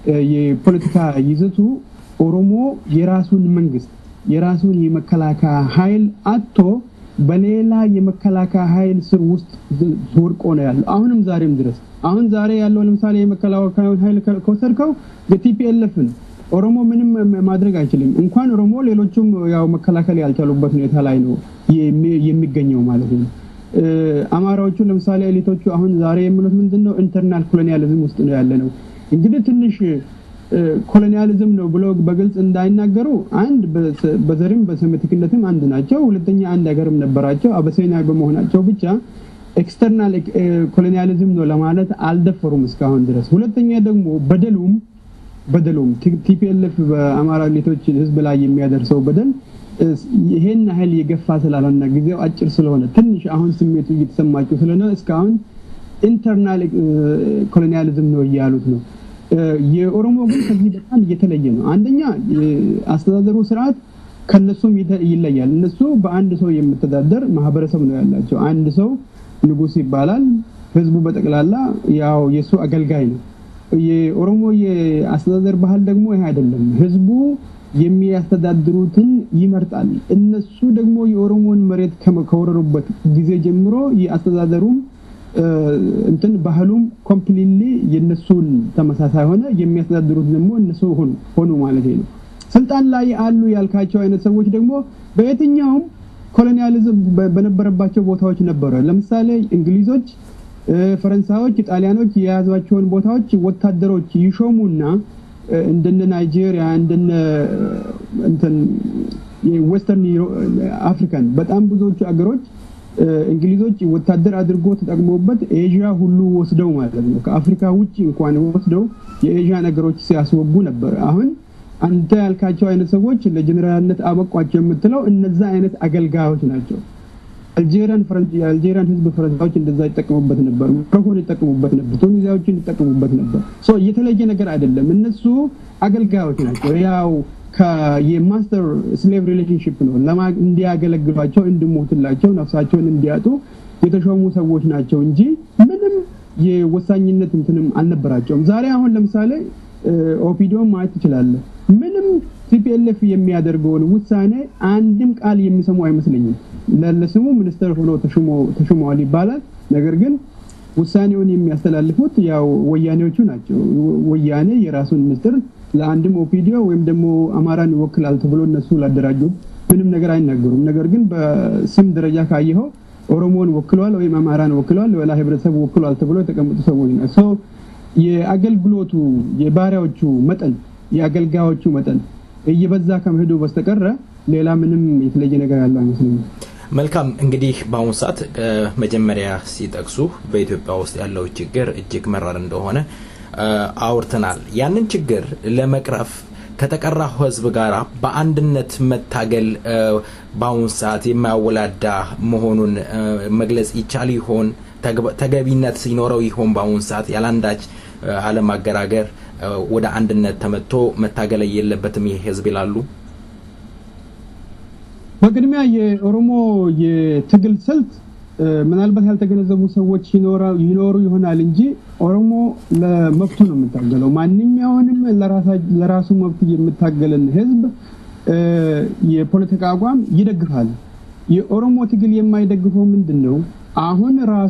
የፖለቲካ ይዘቱ ኦሮሞ የራሱን መንግስት የራሱን የመከላከያ ኃይል አጥቶ በሌላ የመከላከያ ኃይል ስር ውስጥ ወድቆ ነው ያለው። አሁንም ዛሬም ድረስ አሁን ዛሬ ያለው ለምሳሌ የመከላከያውን ኃይል ከወሰድከው የቲፒኤልኤፍን ኦሮሞ ምንም ማድረግ አይችልም። እንኳን ኦሮሞ ሌሎቹም ያው መከላከል ያልቻሉበት ሁኔታ ላይ ነው የሚገኘው ማለት ነው። አማራዎቹ ለምሳሌ ኤሊቶቹ አሁን ዛሬ የሚሉት ምንድን ነው? ኢንተርናል ኮሎኒያሊዝም ውስጥ ነው ያለ ነው። እንግዲህ ትንሽ ኮሎኒያሊዝም ነው ብሎ በግልጽ እንዳይናገሩ አንድ በዘርም በሴሜቲክነትም አንድ ናቸው። ሁለተኛ አንድ ሀገርም ነበራቸው። አበሴና በመሆናቸው ብቻ ኤክስተርናል ኮሎኒያሊዝም ነው ለማለት አልደፈሩም እስካሁን ድረስ። ሁለተኛ ደግሞ በደሉም በደሉም ቲፒኤልኤፍ በአማራ ሌቶች ህዝብ ላይ የሚያደርሰው በደል ይሄን ያህል የገፋ ስላልሆነ ጊዜው አጭር ስለሆነ ትንሽ አሁን ስሜቱ እየተሰማቸው ስለሆነ እስካሁን ኢንተርናል ኮሎኒያሊዝም ነው እያሉት ነው። የኦሮሞ ግን ከዚህ በጣም እየተለየ ነው። አንደኛ አስተዳደሩ ስርዓት ከነሱም ይለያል። እነሱ በአንድ ሰው የምተዳደር ማህበረሰብ ነው ያላቸው። አንድ ሰው ንጉስ ይባላል። ህዝቡ በጠቅላላ ያው የእሱ አገልጋይ ነው። የኦሮሞ የአስተዳደር ባህል ደግሞ ይሄ አይደለም። ህዝቡ የሚያስተዳድሩትን ይመርጣል። እነሱ ደግሞ የኦሮሞን መሬት ከወረሩበት ጊዜ ጀምሮ የአስተዳደሩም እንትን ባህሉም ኮምፕሊትሊ የነሱን ተመሳሳይ ሆነ። የሚያስተዳድሩት ደግሞ እነሱ ሆኑ ሆኑ ማለት ነው። ስልጣን ላይ አሉ ያልካቸው አይነት ሰዎች ደግሞ በየትኛውም ኮሎኒያሊዝም በነበረባቸው ቦታዎች ነበረ። ለምሳሌ እንግሊዞች፣ ፈረንሳዮች፣ ጣሊያኖች የያዟቸውን ቦታዎች ወታደሮች ይሾሙና እንደነ ናይጄሪያ እንደነ እንትን የዌስተርን አፍሪካን በጣም ብዙዎቹ አገሮች እንግሊዞች ወታደር አድርጎ ተጠቅሞበት ኤዥያ ሁሉ ወስደው ማለት ነው። ከአፍሪካ ውጭ እንኳን ወስደው የኤዥያ ነገሮች ሲያስወጉ ነበር። አሁን አንተ ያልካቸው አይነት ሰዎች ለጀኔራልነት አበቋቸው የምትለው እነዛ አይነት አገልጋዮች ናቸው። አልጄሪያን የአልጄሪያን ህዝብ ፈረንሳዮች እንደዛ ይጠቀሙበት ነበር። ሞሮኮን ይጠቀሙበት ነበር። ቱኒዚያዎችን ይጠቀሙበት ነበር። ሶ የተለየ ነገር አይደለም። እነሱ አገልጋዮች ናቸው። ያው የማስተር ስሌቭ ሪሌሽንሽፕ ነው። እንዲያገለግሏቸው፣ እንዲሞትላቸው፣ ነፍሳቸውን እንዲያጡ የተሾሙ ሰዎች ናቸው እንጂ ምንም የወሳኝነት እንትንም አልነበራቸውም። ዛሬ አሁን ለምሳሌ ኦፒዲዮን ማየት ትችላለህ። ምንም ቲፒኤልኤፍ የሚያደርገውን ውሳኔ አንድም ቃል የሚሰሙ አይመስለኝም። ለስሙ ሚኒስተር ሆኖ ተሹመዋል ይባላል። ነገር ግን ውሳኔውን የሚያስተላልፉት ያው ወያኔዎቹ ናቸው። ወያኔ የራሱን ሚኒስትር ለአንድም ኦፒዲዮ ወይም ደግሞ አማራን ይወክላል ተብሎ እነሱ ላደራጁት ምንም ነገር አይናገሩም። ነገር ግን በስም ደረጃ ካየኸው ኦሮሞን ወክሏል ወይም አማራን ወክሏል፣ ሌላ ህብረተሰብ ወክሏል ተብሎ የተቀመጡ ሰዎች ናቸው። የአገልግሎቱ የባሪያዎቹ መጠን የአገልጋዮቹ መጠን እየበዛ ከመሄዱ በስተቀረ ሌላ ምንም የተለየ ነገር ያለው አይመስለኝም። መልካም እንግዲህ በአሁኑ ሰዓት መጀመሪያ ሲጠቅሱ በኢትዮጵያ ውስጥ ያለው ችግር እጅግ መራር እንደሆነ አውርተናል። ያንን ችግር ለመቅረፍ ከተቀራው ህዝብ ጋር በአንድነት መታገል በአሁኑ ሰዓት የማያወላዳ መሆኑን መግለጽ ይቻል ይሆን? ተገቢነት ሲኖረው ይሆን? በአሁኑ ሰዓት ያለአንዳች አለማገራገር ወደ አንድነት ተመጥቶ መታገል የለበትም ይህ ህዝብ ይላሉ። በቅድሚያ የኦሮሞ የትግል ስልት ምናልባት ያልተገነዘቡ ሰዎች ይኖሩ ይሆናል እንጂ ኦሮሞ ለመብቱ ነው የምታገለው። ማንኛውንም ለራሱ መብት የምታገልን ህዝብ የፖለቲካ አቋም ይደግፋል። የኦሮሞ ትግል የማይደግፈው ምንድን ነው? አሁን ራሱ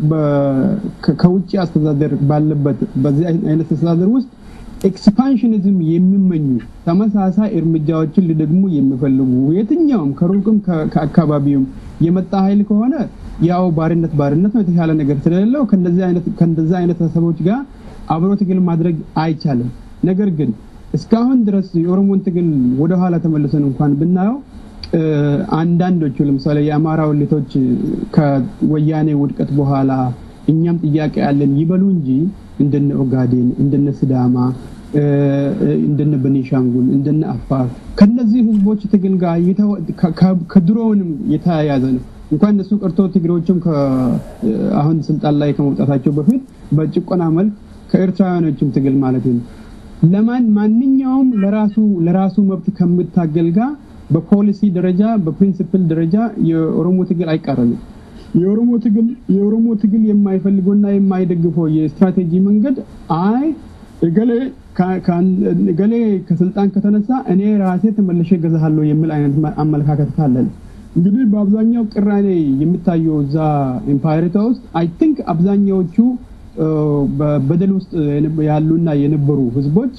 ከውጭ አስተዳደር ባለበት በዚህ አይነት አስተዳደር ውስጥ ኤክስፓንሽኒዝም የሚመኙ ተመሳሳይ እርምጃዎችን ሊደግሙ የሚፈልጉ የትኛውም ከሩቅም ከአካባቢውም የመጣ ኃይል ከሆነ ያው ባርነት ባርነት ነው። የተሻለ ነገር ስለሌለው ከእንደዚህ አይነት ሀሳቦች ጋር አብሮ ትግል ማድረግ አይቻልም። ነገር ግን እስካሁን ድረስ የኦሮሞን ትግል ወደኋላ ተመልሰን እንኳን ብናየው አንዳንዶቹ ለምሳሌ የአማራ ወሊቶች ከወያኔ ውድቀት በኋላ እኛም ጥያቄ ያለን ይበሉ እንጂ እንደነ ኦጋዴን፣ እንደነ ስዳማ፣ እንደነ በኒሻንጉል፣ እንደነ አፋር ከነዚህ ህዝቦች ትግል ጋር ከድሮውንም የተያያዘ ነው። እንኳን እነሱ ቀርቶ ትግሬዎችም አሁን ስልጣን ላይ ከመውጣታቸው በፊት በጭቆና መልክ ከኤርትራውያኖችም ትግል ማለት ነው ለማን ማንኛውም ለራሱ ለራሱ መብት ከምታገል ጋር በፖሊሲ ደረጃ በፕሪንሲፕል ደረጃ የኦሮሞ ትግል አይቃረንም። የኦሮሞ ትግል የኦሮሞ ትግል የማይፈልገውና የማይደግፈው የስትራቴጂ መንገድ አይ እገሌ እገሌ ከስልጣን ከተነሳ እኔ ራሴ ተመልሼ ገዛሃለሁ የሚል አይነት አመለካከት ካለን እንግዲህ በአብዛኛው ቅራኔ የሚታየው እዛ ኤምፓየሪታ ውስጥ አይ ቲንክ አብዛኛዎቹ በበደል ውስጥ ያሉና የነበሩ ህዝቦች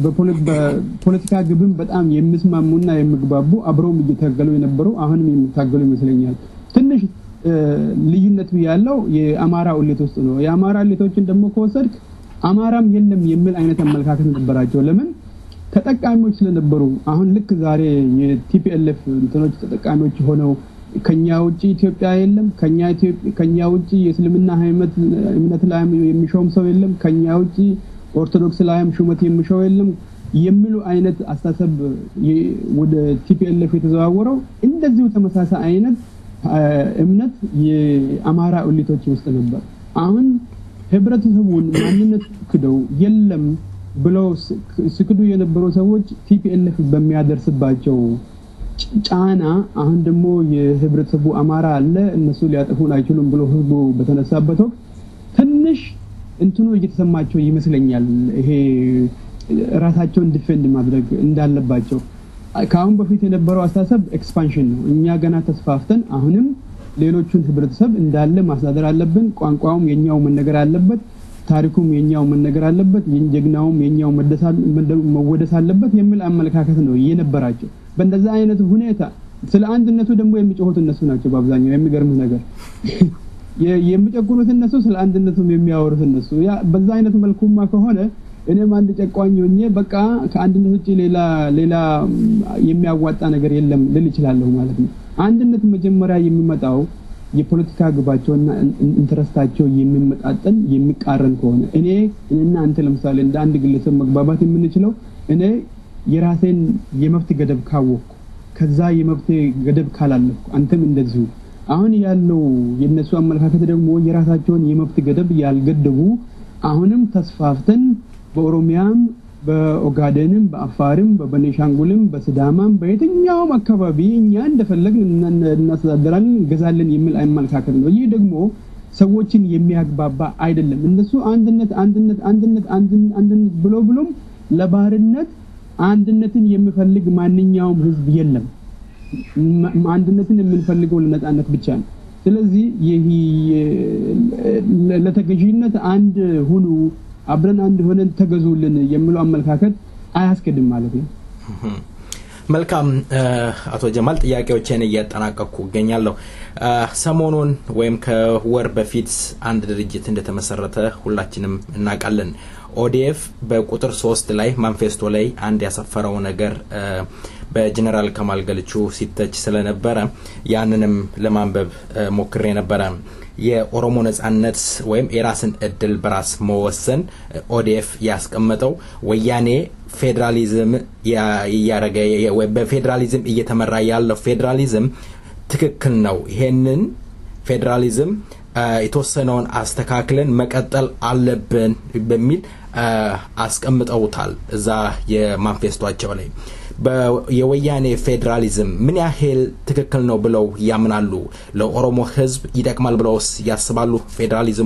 በፖለቲካ ግብም በጣም የሚስማሙና የሚግባቡ አብረውም እየታገሉ የነበሩ አሁንም የሚታገሉ ይመስለኛል። ትንሽ ልዩነቱ ያለው የአማራ እሌት ውስጥ ነው። የአማራ እሌቶችን ደግሞ ከወሰድክ አማራም የለም የሚል አይነት አመለካከት ነበራቸው። ለምን ተጠቃሚዎች ስለነበሩ አሁን ልክ ዛሬ የቲፒኤልኤፍ እንትኖች ተጠቃሚዎች ሆነው ከኛ ውጭ ኢትዮጵያ የለም፣ ከኛ ውጭ የእስልምና እምነት ላይ የሚሾም ሰው የለም፣ ከኛ ውጭ ኦርቶዶክስ ላይም ሹመት የሚሾው የለም የሚሉ አይነት አስተሳሰብ ወደ ቲፒኤልኤፍ የተዘዋወረው እንደዚሁ ተመሳሳይ አይነት እምነት የአማራ እሊቶች ውስጥ ነበር። አሁን ህብረተሰቡን ማንነት ክደው የለም ብለው ስክዱ የነበሩ ሰዎች ቲፒኤልኤፍ በሚያደርስባቸው ጫና አሁን ደግሞ የህብረተሰቡ አማራ አለ እነሱ ሊያጠፉን አይችሉም ብሎ ህዝቡ በተነሳበት ወቅት ትንሽ እንትኑ እየተሰማቸው ይመስለኛል። ይሄ ራሳቸውን ዲፌንድ ማድረግ እንዳለባቸው ከአሁን በፊት የነበረው አስተሳሰብ ኤክስፓንሽን ነው። እኛ ገና ተስፋፍተን አሁንም ሌሎቹን ህብረተሰብ እንዳለ ማስተዳደር አለብን። ቋንቋውም የኛው መነገር አለበት። ታሪኩም የኛው መነገር አለበት። ጀግናውም የኛው መወደስ አለበት የሚል አመለካከት ነው የነበራቸው። በእንደዛ አይነት ሁኔታ ስለ አንድነቱ ደግሞ የሚጮሁት እነሱ ናቸው። በአብዛኛው የሚገርምህ ነገር የሚጨቁኑት እነሱ፣ ስለ አንድነቱም የሚያወሩት እነሱ። ያ በዛ አይነት መልኩማ ከሆነ እኔም አንድ ጨቋኝ ሆኜ በቃ ከአንድነት ውጭ ሌላ ሌላ የሚያዋጣ ነገር የለም ልል እችላለሁ ማለት ነው። አንድነት መጀመሪያ የሚመጣው የፖለቲካ ግባቸውና ኢንተረስታቸው የሚመጣጠን የሚቃረን ከሆነ እኔ እኔና አንተ ለምሳሌ እንደ አንድ ግለሰብ መግባባት የምንችለው እኔ የራሴን የመብት ገደብ ካወቅኩ ከዛ የመብት ገደብ ካላለፍኩ አንተም እንደዚሁ አሁን ያለው የነሱ አመለካከት ደግሞ የራሳቸውን የመብት ገደብ ያልገደቡ አሁንም ተስፋፍተን በኦሮሚያም በኦጋዴንም በአፋርም በቤኒሻንጉልም በስዳማም በየትኛውም አካባቢ እኛ እንደፈለግን እናስተዳደራለን እንገዛለን የሚል አመለካከት ነው። ይህ ደግሞ ሰዎችን የሚያግባባ አይደለም። እነሱ አንድነት አንድነት አንድነት አንድነት ብሎ ብሎም ለባህርነት አንድነትን የሚፈልግ ማንኛውም ህዝብ የለም። አንድነትን የምንፈልገው ለነጻነት ብቻ ነው። ስለዚህ ይህ ለተገዢነት አንድ ሁኑ፣ አብረን አንድ ሆነን ተገዙልን የሚለው አመለካከት አያስኬድም ማለት ነው። መልካም አቶ ጀማል ጥያቄዎችን እያጠናቀቅኩ እገኛለሁ። ሰሞኑን ወይም ከወር በፊት አንድ ድርጅት እንደተመሰረተ ሁላችንም እናውቃለን። ኦዲኤፍ በቁጥር ሶስት ላይ ማንፌስቶ ላይ አንድ ያሰፈረው ነገር በጀኔራል ከማል ገልቹ ሲተች ስለነበረ ያንንም ለማንበብ ሞክሬ ነበረ። የኦሮሞ ነጻነት ወይም የራስን እድል በራስ መወሰን ኦዲኤፍ ያስቀመጠው ወያኔ ፌዴራሊዝም እያረገ በፌዴራሊዝም እየተመራ ያለው ፌዴራሊዝም ትክክል ነው። ይሄንን ፌዴራሊዝም የተወሰነውን አስተካክለን መቀጠል አለብን በሚል አስቀምጠውታል እዛ የማንፌስቷቸው ላይ። የወያኔ ፌዴራሊዝም ምን ያህል ትክክል ነው ብለው ያምናሉ? ለኦሮሞ ሕዝብ ይጠቅማል ብለውስ ያስባሉ? ፌዴራሊዝሙ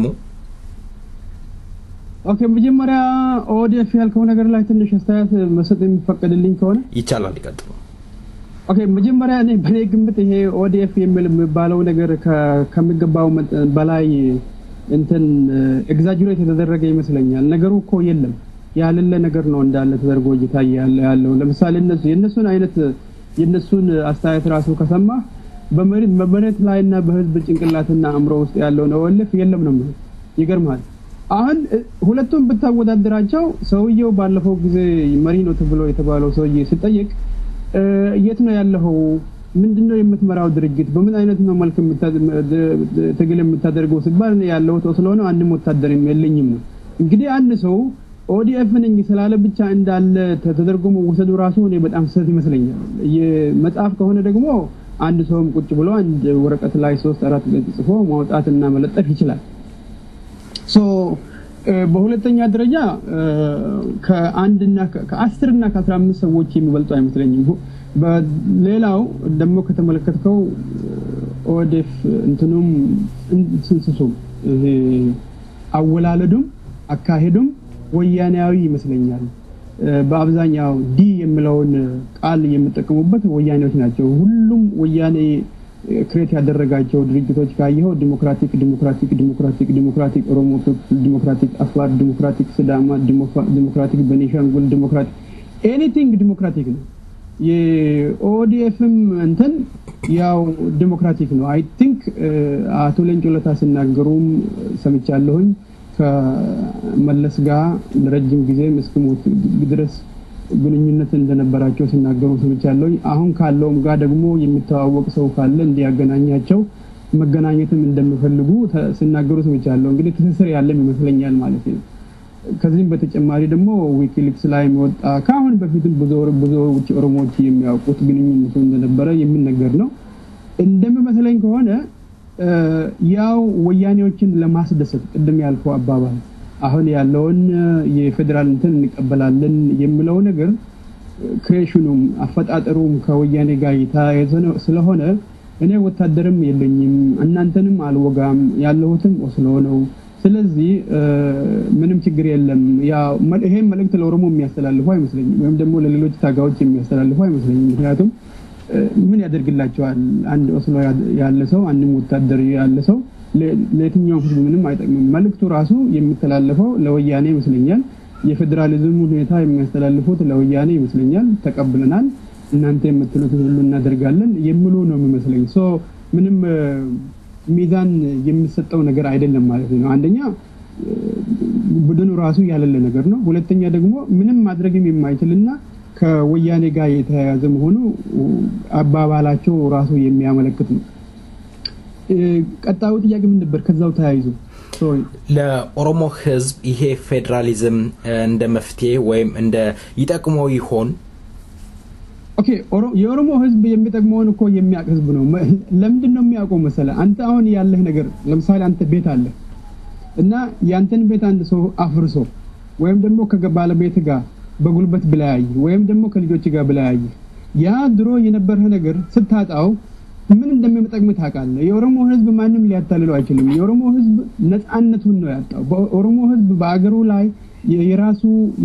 ኦኬ፣ መጀመሪያ ኦዲኤፍ ያልከው ነገር ላይ ትንሽ አስተያየት መስጠት የሚፈቀድልኝ ከሆነ ይቻላል። ይቀጥሉ። ኦኬ፣ መጀመሪያ እኔ በእኔ ግምት ይሄ ኦዲኤፍ የሚል የሚባለው ነገር ከሚገባው በላይ እንትን ኤግዛጅሬት የተደረገ ይመስለኛል። ነገሩ እኮ የለም ያለለ ነገር ነው እንዳለ ተደርጎ እየታየ ያለው። ለምሳሌ እነሱ የእነሱን አይነት የእነሱን አስተያየት ራሱ ከሰማ በመሬት ላይና በህዝብ ጭንቅላትና አእምሮ ውስጥ ያለውን ኦኤልኤፍ የለም ነው የሚለው። ይገርማል። አሁን ሁለቱም ብታወዳደራቸው ሰውየው ባለፈው ጊዜ መሪ ነው ተብሎ የተባለው ሰውዬ ሲጠየቅ የት ነው ያለኸው? ምንድነው የምትመራው ድርጅት? በምን አይነት ነው መልክ ትግል የምታደርገው ሲባል ያለሁት ስለሆነ አንድም ወታደር የለኝም ነው። እንግዲህ አንድ ሰው ኦዲኤፍ ነኝ ስላለ ብቻ እንዳለ ተደርጎ መወሰዱ ራሱ እኔ በጣም ስህተት ይመስለኛል። የመጽሐፍ ከሆነ ደግሞ አንድ ሰውም ቁጭ ብሎ አንድ ወረቀት ላይ ሶስት አራት ገጽ ጽፎ ማውጣትና መለጠፍ ይችላል። ሶ በሁለተኛ ደረጃ ከአንድና ከአስርና ከአስራ አምስት ሰዎች የሚበልጡ አይመስለኝም። በሌላው ደግሞ ከተመለከትከው ኦዴፍ እንትኑም ስንስሱም ይሄ አወላለዱም አካሄዱም ወያኔያዊ ይመስለኛል። በአብዛኛው ዲ የሚለውን ቃል የሚጠቀሙበት ወያኔዎች ናቸው። ሁሉም ወያኔ ክሬት ያደረጋቸው ድርጅቶች ካየኸው ዲሞክራቲክ ዲሞክራቲክ ዲሞክራቲክ ዲሞክራቲክ ኦሮሞ ዲሞክራቲክ አፋር ዲሞክራቲክ ስዳማ ዲሞክራቲክ ቤኒሻንጉል ዲሞክራቲክ ኤኒቲንግ ዲሞክራቲክ ነው። የኦዲኤፍም እንትን ያው ዲሞክራቲክ ነው። አይ ቲንክ አቶ ሌንጮ ለታ ሲናገሩም ሰምቻለሁኝ ከመለስ ጋር ለረጅም ጊዜም እስክሞት ድረስ ግንኙነት እንደነበራቸው ሲናገሩ ሰምቻለሁ። አሁን ካለውም ጋር ደግሞ የሚተዋወቅ ሰው ካለ እንዲያገናኛቸው መገናኘትም እንደሚፈልጉ ሲናገሩ ሰምቻለሁ። እንግዲህ ትስስር ያለም ይመስለኛል ማለት ነው። ከዚህም በተጨማሪ ደግሞ ዊኪሊክስ ላይ የሚወጣ ከአሁን በፊትም ብዙዎች ኦሮሞዎች የሚያውቁት ግንኙነቱ እንደነበረ የሚነገር ነው። እንደሚመስለኝ ከሆነ ያው ወያኔዎችን ለማስደሰት ቅድም ያልከው አባባል አሁን ያለውን የፌዴራል እንትን እንቀበላለን የሚለው ነገር ክሬሽኑም አፈጣጠሩም ከወያኔ ጋር የተያያዘ ስለሆነ እኔ ወታደርም የለኝም፣ እናንተንም አልወጋም፣ ያለሁትም ኦስሎ ነው። ስለዚህ ምንም ችግር የለም። ይሄን መልእክት ለኦሮሞ የሚያስተላልፉ አይመስለኝም፣ ወይም ደግሞ ለሌሎች ታጋዮች የሚያስተላልፉ አይመስለኝም። ምክንያቱም ምን ያደርግላቸዋል? አንድ ኦስሎ ያለ ሰው አንድም ወታደር ያለ ሰው ለየትኛውም ህዝብ ምንም አይጠቅምም። መልእክቱ ራሱ የሚተላለፈው ለወያኔ ይመስለኛል። የፌዴራሊዝም ሁኔታ የሚያስተላልፉት ለወያኔ ይመስለኛል። ተቀብለናል፣ እናንተ የምትሉትን ሁሉ እናደርጋለን የሚሉ ነው የሚመስለኝ። ሶ ምንም ሚዛን የሚሰጠው ነገር አይደለም ማለት ነው። አንደኛ ቡድኑ ራሱ ያለለ ነገር ነው። ሁለተኛ ደግሞ ምንም ማድረግም የማይችልና ከወያኔ ጋር የተያያዘ መሆኑ አባባላቸው ራሱ የሚያመለክት ነው። ቀጣዩ ጥያቄ ምን ነበር? ከዛው ተያይዞ ሶሪ ለኦሮሞ ህዝብ ይሄ ፌዴራሊዝም እንደ መፍትሄ ወይም እንደ ይጠቅመው ይሆን? ኦኬ የኦሮሞ ህዝብ የሚጠቅመውን እኮ የሚያውቅ ህዝብ ነው። ለምንድን ነው የሚያውቀው መሰለ? አንተ አሁን ያለህ ነገር ለምሳሌ አንተ ቤት አለ እና ያንተን ቤት አንድ ሰው አፍርሶ ወይም ደግሞ ከባለቤት ጋር በጉልበት ብለያይ ወይም ደግሞ ከልጆች ጋር ብለያይ ያ ድሮ የነበረህ ነገር ስታጣው ምን እንደሚጠቅም ታውቃለህ። የኦሮሞ ህዝብ ማንም ሊያታልለው አይችልም። የኦሮሞ ህዝብ ነፃነቱን ነው ያጣው። በኦሮሞ ህዝብ በአገሩ ላይ የራሱ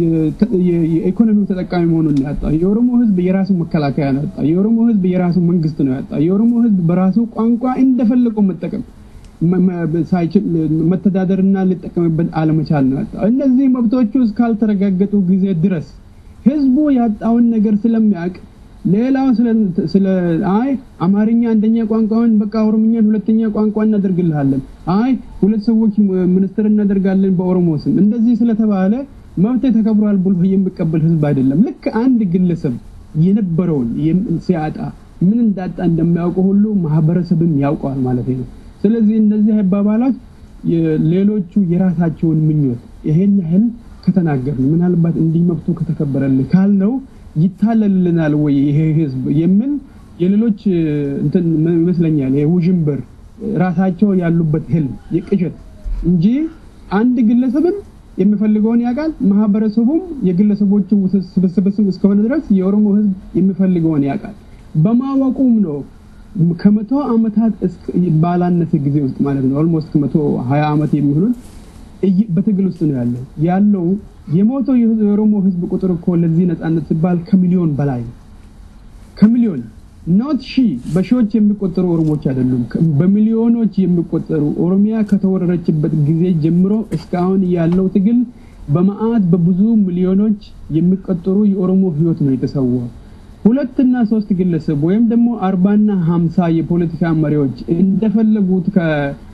የኢኮኖሚው ተጠቃሚ መሆኑን ነው ያጣው። የኦሮሞ ህዝብ የራሱ መከላከያ ነው ያጣው። የኦሮሞ ህዝብ የራሱ መንግስት ነው ያጣው። የኦሮሞ ህዝብ በራሱ ቋንቋ እንደፈለገው መጠቀም ሳይችል መተዳደርና ሊጠቀምበት አለመቻል ነው ያጣው። እነዚህ መብቶቹ እስካልተረጋገጡ ጊዜ ድረስ ህዝቡ ያጣውን ነገር ስለሚያውቅ ሌላው ስለ አይ አማርኛ አንደኛ ቋንቋውን በቃ ኦሮምኛን ሁለተኛ ቋንቋ እናደርግልሃለን፣ አይ ሁለት ሰዎች ሚኒስትር እናደርጋለን በኦሮሞ ስም እንደዚህ ስለተባለ መብት ተከብሯል ብሎ የሚቀበል ህዝብ አይደለም። ልክ አንድ ግለሰብ የነበረውን ሲያጣ ምን እንዳጣ እንደሚያውቀው ሁሉ ማህበረሰብም ያውቀዋል ማለት ነው። ስለዚህ እነዚህ አባባላት ሌሎቹ የራሳቸውን ምኞት ይሄን ያህል ከተናገርን ምናልባት እንዲህ መብቱ ከተከበረልን ካልነው ይታለልልናል ወይ ይሄ ህዝብ የሚል የሌሎች እንትን ይመስለኛል። ይሄ ውዥንብር ራሳቸው ያሉበት ህልም የቅዠት እንጂ አንድ ግለሰብም የሚፈልገውን ያውቃል። ማህበረሰቡም የግለሰቦቹ ስብስብ እስከሆነ ድረስ የኦሮሞ ህዝብ የሚፈልገውን ያውቃል። በማወቁም ነው ከመቶ ዓመታት ባላነሰ ጊዜ ውስጥ ማለት ነው ኦልሞስት ከመቶ ሀያ ዓመት የሚሆኑን በትግል ውስጥ ነው ያለው ያለው የሞተው የኦሮሞ ህዝብ ቁጥር እኮ ለዚህ ነጻነት ሲባል ከሚሊዮን በላይ ነው። ከሚሊዮን ኖት ሺ በሺዎች የሚቆጠሩ ኦሮሞዎች አይደሉም፣ በሚሊዮኖች የሚቆጠሩ ኦሮሚያ ከተወረረችበት ጊዜ ጀምሮ እስካሁን ያለው ትግል በመዓት በብዙ ሚሊዮኖች የሚቆጠሩ የኦሮሞ ህይወት ነው የተሰዋው። ሁለትና ሶስት ግለሰብ ወይም ደግሞ አርባና ሀምሳ የፖለቲካ መሪዎች እንደፈለጉት ከ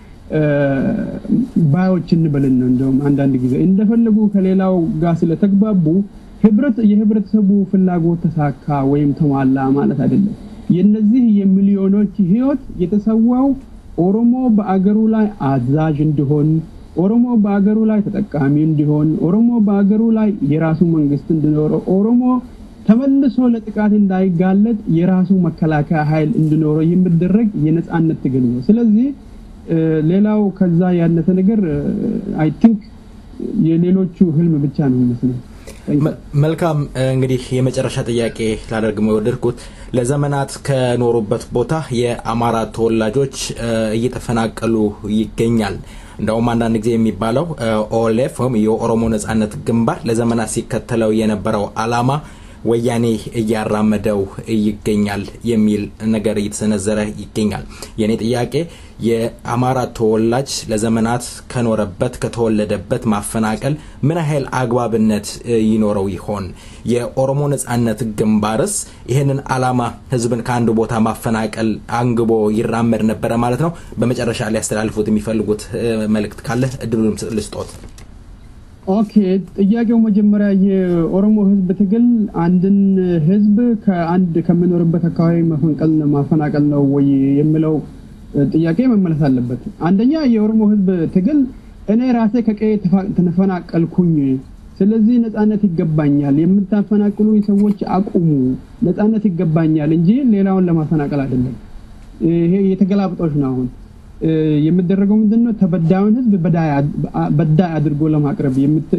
ባዮች እንበልን ነው። እንደውም አንዳንድ ጊዜ እንደፈለጉ ከሌላው ጋር ስለተግባቡ ህብረት የህብረተሰቡ ፍላጎት ተሳካ ወይም ተሟላ ማለት አይደለም። የነዚህ የሚሊዮኖች ህይወት የተሰዋው ኦሮሞ በአገሩ ላይ አዛዥ እንዲሆን፣ ኦሮሞ በአገሩ ላይ ተጠቃሚ እንዲሆን፣ ኦሮሞ በአገሩ ላይ የራሱ መንግስት እንዲኖረው፣ ኦሮሞ ተመልሶ ለጥቃት እንዳይጋለጥ የራሱ መከላከያ ኃይል እንዲኖረው የሚደረግ የነጻነት ትግል ነው። ስለዚህ ሌላው ከዛ ያነሰ ነገር አይ ቲንክ የሌሎቹ ህልም ብቻ ነው የሚመስለው። መልካም እንግዲህ የመጨረሻ ጥያቄ ላደርግ የወደድኩት ለዘመናት ከኖሩበት ቦታ የአማራ ተወላጆች እየተፈናቀሉ ይገኛል። እንደውም አንዳንድ ጊዜ የሚባለው ኦኤልኤፍ ወይም የኦሮሞ ነጻነት ግንባር ለዘመናት ሲከተለው የነበረው አላማ ወያኔ እያራመደው ይገኛል የሚል ነገር እየተሰነዘረ ይገኛል። የእኔ ጥያቄ የአማራ ተወላጅ ለዘመናት ከኖረበት ከተወለደበት ማፈናቀል ምን ያህል አግባብነት ይኖረው ይሆን? የኦሮሞ ነጻነት ግንባርስ ይህንን አላማ ህዝብን ከአንድ ቦታ ማፈናቀል አንግቦ ይራመድ ነበረ ማለት ነው? በመጨረሻ ሊያስተላልፉት የሚፈልጉት መልእክት ካለ እድሉን ልስጦት። ኦኬ፣ ጥያቄው መጀመሪያ የኦሮሞ ህዝብ ትግል አንድን ህዝብ ከአንድ ከሚኖርበት አካባቢ መፈንቀል ማፈናቀል ነው ወይ የሚለው ጥያቄ መመለስ አለበት። አንደኛ የኦሮሞ ህዝብ ትግል እኔ ራሴ ከቀዬ ተፈናቀልኩኝ፣ ስለዚህ ነጻነት ይገባኛል፣ የምታፈናቅሉ ሰዎች አቁሙ፣ ነጻነት ይገባኛል እንጂ ሌላውን ለማፈናቀል አይደለም። ይሄ የተገላብጦች ነው አሁን የሚደረገው ምንድን ነው? ተበዳዩን ህዝብ በዳይ አድርጎ ለማቅረብ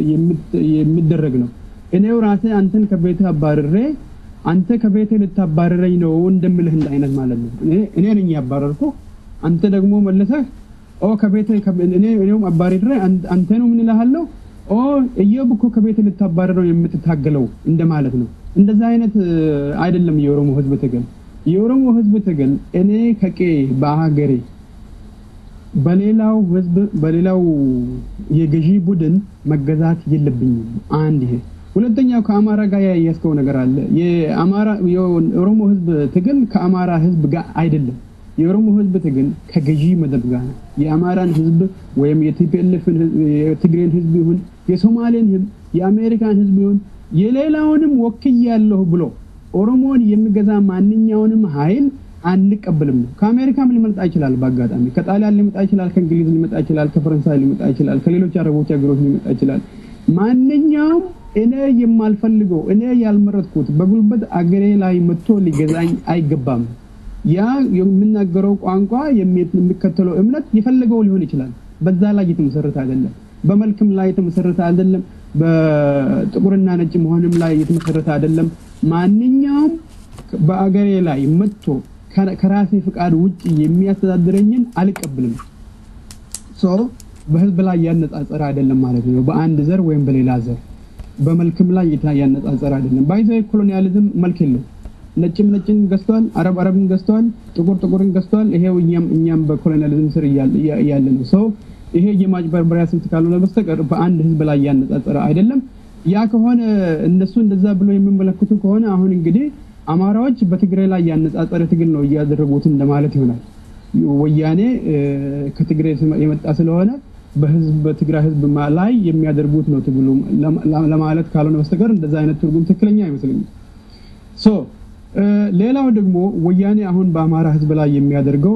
የሚደረግ ነው። እኔው ራሴ አንተን ከቤት አባርሬ አንተ ከቤት ልታባረረኝ ነው እንደምልህ እንደ አይነት ማለት ነው። እኔ ነኝ ያባረርኩ፣ አንተ ደግሞ መለሰህ ኦ ከቤት እኔ እኔውም አባርሬ አንተ ነው ምን እልሃለሁ ኦ እየው እኮ ከቤት ልታባረረው የምትታገለው እንደማለት ነው። እንደዛ አይነት አይደለም የኦሮሞ ህዝብ ትግል። የኦሮሞ ህዝብ ትግል እኔ ከቄ በሀገሬ በሌላው ህዝብ በሌላው የገዢ ቡድን መገዛት የለብኝም። አንድ ይሄ። ሁለተኛው ከአማራ ጋር ያያዝከው ነገር አለ። የአማራ የኦሮሞ ህዝብ ትግል ከአማራ ህዝብ ጋር አይደለም። የኦሮሞ ህዝብ ትግል ከገዢ መደብ ጋር ነው። የአማራን ህዝብ ወይም የቲፒኤልኤፍን የትግሬን ህዝብ ይሁን የሶማሌን ህዝብ የአሜሪካን ህዝብ ይሁን የሌላውንም ወክያለሁ ብሎ ኦሮሞን የሚገዛ ማንኛውንም ኃይል አንቀበልም ነው። ከአሜሪካም ሊመጣ ይችላል፣ በአጋጣሚ ከጣሊያን ሊመጣ ይችላል፣ ከእንግሊዝ ሊመጣ ይችላል፣ ከፈረንሳይ ሊመጣ ይችላል፣ ከሌሎች አረቦች ሀገሮች ሊመጣ ይችላል። ማንኛውም እኔ የማልፈልገው እኔ ያልመረጥኩት በጉልበት አገሬ ላይ መጥቶ ሊገዛኝ አይገባም። ያ የምናገረው ቋንቋ የሚከተለው እምነት የፈለገው ሊሆን ይችላል። በዛ ላይ የተመሰረተ አይደለም። በመልክም ላይ የተመሰረተ አይደለም። በጥቁርና ነጭ መሆንም ላይ የተመሰረተ አይደለም። ማንኛውም በአገሬ ላይ መጥቶ ከራሴ ፍቃድ ውጭ የሚያስተዳድረኝን አልቀብልም። ሶ በህዝብ ላይ ያነጻጸረ አይደለም ማለት ነው። በአንድ ዘር ወይም በሌላ ዘር በመልክም ላይ ያነጻጸረ አይደለም። ባይዘ ኮሎኒያሊዝም መልክ የለው። ነጭም ነጭን ገዝተዋል፣ አረብ አረብን ገዝተዋል፣ ጥቁር ጥቁርን ገዝተዋል። ይሄው እኛም እኛም በኮሎኒያሊዝም ስር እያለ ነው። ሰው ይሄ የማጭበርበሪያ ስልት ካልሆነ በስተቀር በአንድ ህዝብ ላይ ያነጻጸረ አይደለም። ያ ከሆነ እነሱ እንደዛ ብሎ የሚመለከቱ ከሆነ አሁን እንግዲህ አማራዎች በትግራይ ላይ ያነጻጸረ ትግል ነው እያደረጉት እንደማለት ይሆናል። ወያኔ ከትግራይ የመጣ ስለሆነ በህዝብ በትግራይ ህዝብ ላይ የሚያደርጉት ነው ትግሉ ለማለት ካልሆነ በስተቀር እንደዛ አይነት ትርጉም ትክክለኛ አይመስለኝም። ሶ ሌላው ደግሞ ወያኔ አሁን በአማራ ህዝብ ላይ የሚያደርገው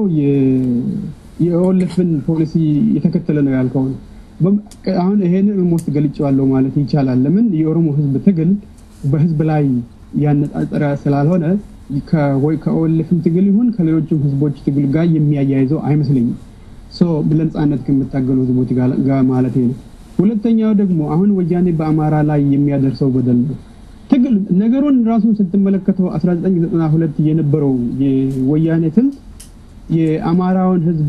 የኦልፍን ፖሊሲ የተከተለ ነው ያልከው ነው። አሁን ይሄንን ሞስት ገልጬዋለሁ ማለት ይቻላል። ለምን የኦሮሞ ህዝብ ትግል በህዝብ ላይ ያነጻጸረ ስላልሆነ ከኦልፍም ትግል ይሁን ከሌሎችም ህዝቦች ትግል ጋር የሚያያይዘው አይመስለኝም። ለነጻነት ከምታገሉ ህዝቦች ጋር ማለት ነው። ሁለተኛው ደግሞ አሁን ወያኔ በአማራ ላይ የሚያደርሰው በደል ነው። ትግል ነገሩን ራሱን ስትመለከተው 1992 የነበረው የወያኔ ስልት የአማራውን ህዝብ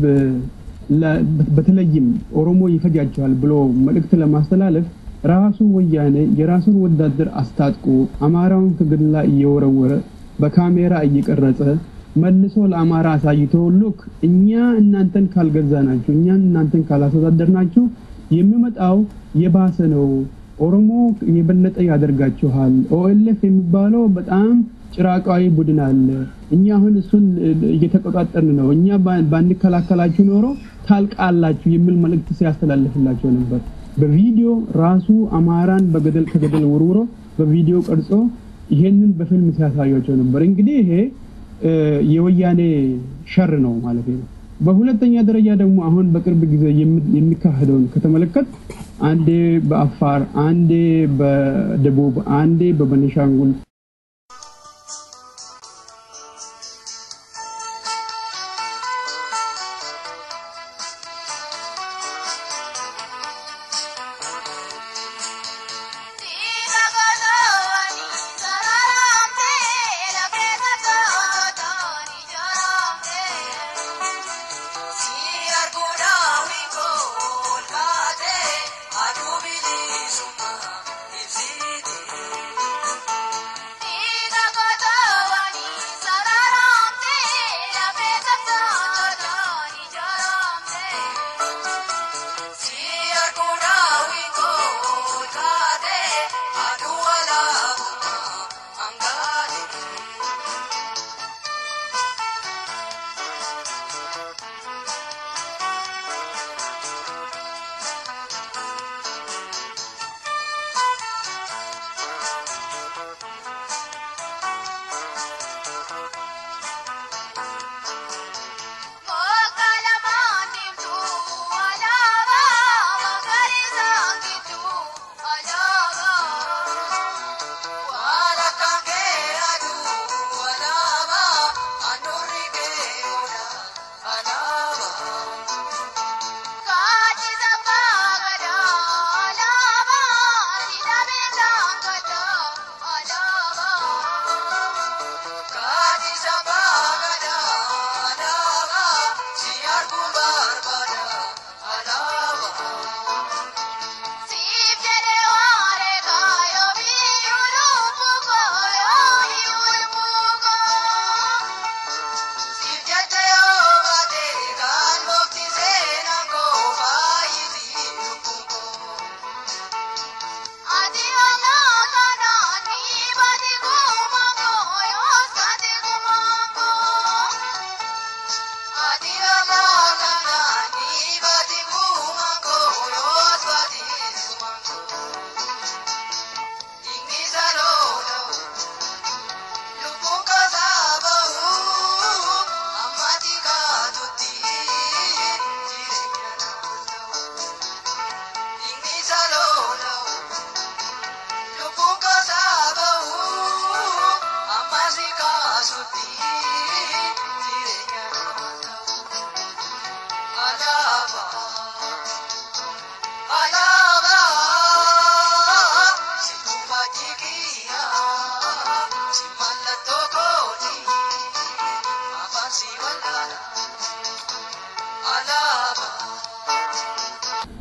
በተለይም ኦሮሞ ይፈጃቸዋል ብሎ መልእክት ለማስተላለፍ ራሱ ወያኔ የራሱን ወታደር አስታጥቆ አማራውን ከገደል ላይ እየወረወረ በካሜራ እየቀረጸ መልሶ ለአማራ አሳይቶ ሉክ እኛ እናንተን ካልገዛ ናችሁ እኛ እናንተን ካላስተዳደር ናችሁ የሚመጣው የባሰ ነው። ኦሮሞ የበለጠ ያደርጋችኋል። ኦኤልኤፍ የሚባለው በጣም ጭራቃዊ ቡድን አለ። እኛ አሁን እሱን እየተቆጣጠርን ነው። እኛ ባንከላከላችሁ ኖሮ ታልቃላችሁ የሚል መልእክት ሲያስተላልፍላቸው ነበር። በቪዲዮ ራሱ አማራን በገደል ከገደል ውርውሮ በቪዲዮ ቀርጾ ይሄንን በፊልም ሲያሳያቸው ነበር። እንግዲህ ይሄ የወያኔ ሸር ነው ማለት ነው። በሁለተኛ ደረጃ ደግሞ አሁን በቅርብ ጊዜ የሚካሄደውን ከተመለከት አንዴ በአፋር፣ አንዴ በደቡብ፣ አንዴ በቤኒሻንጉል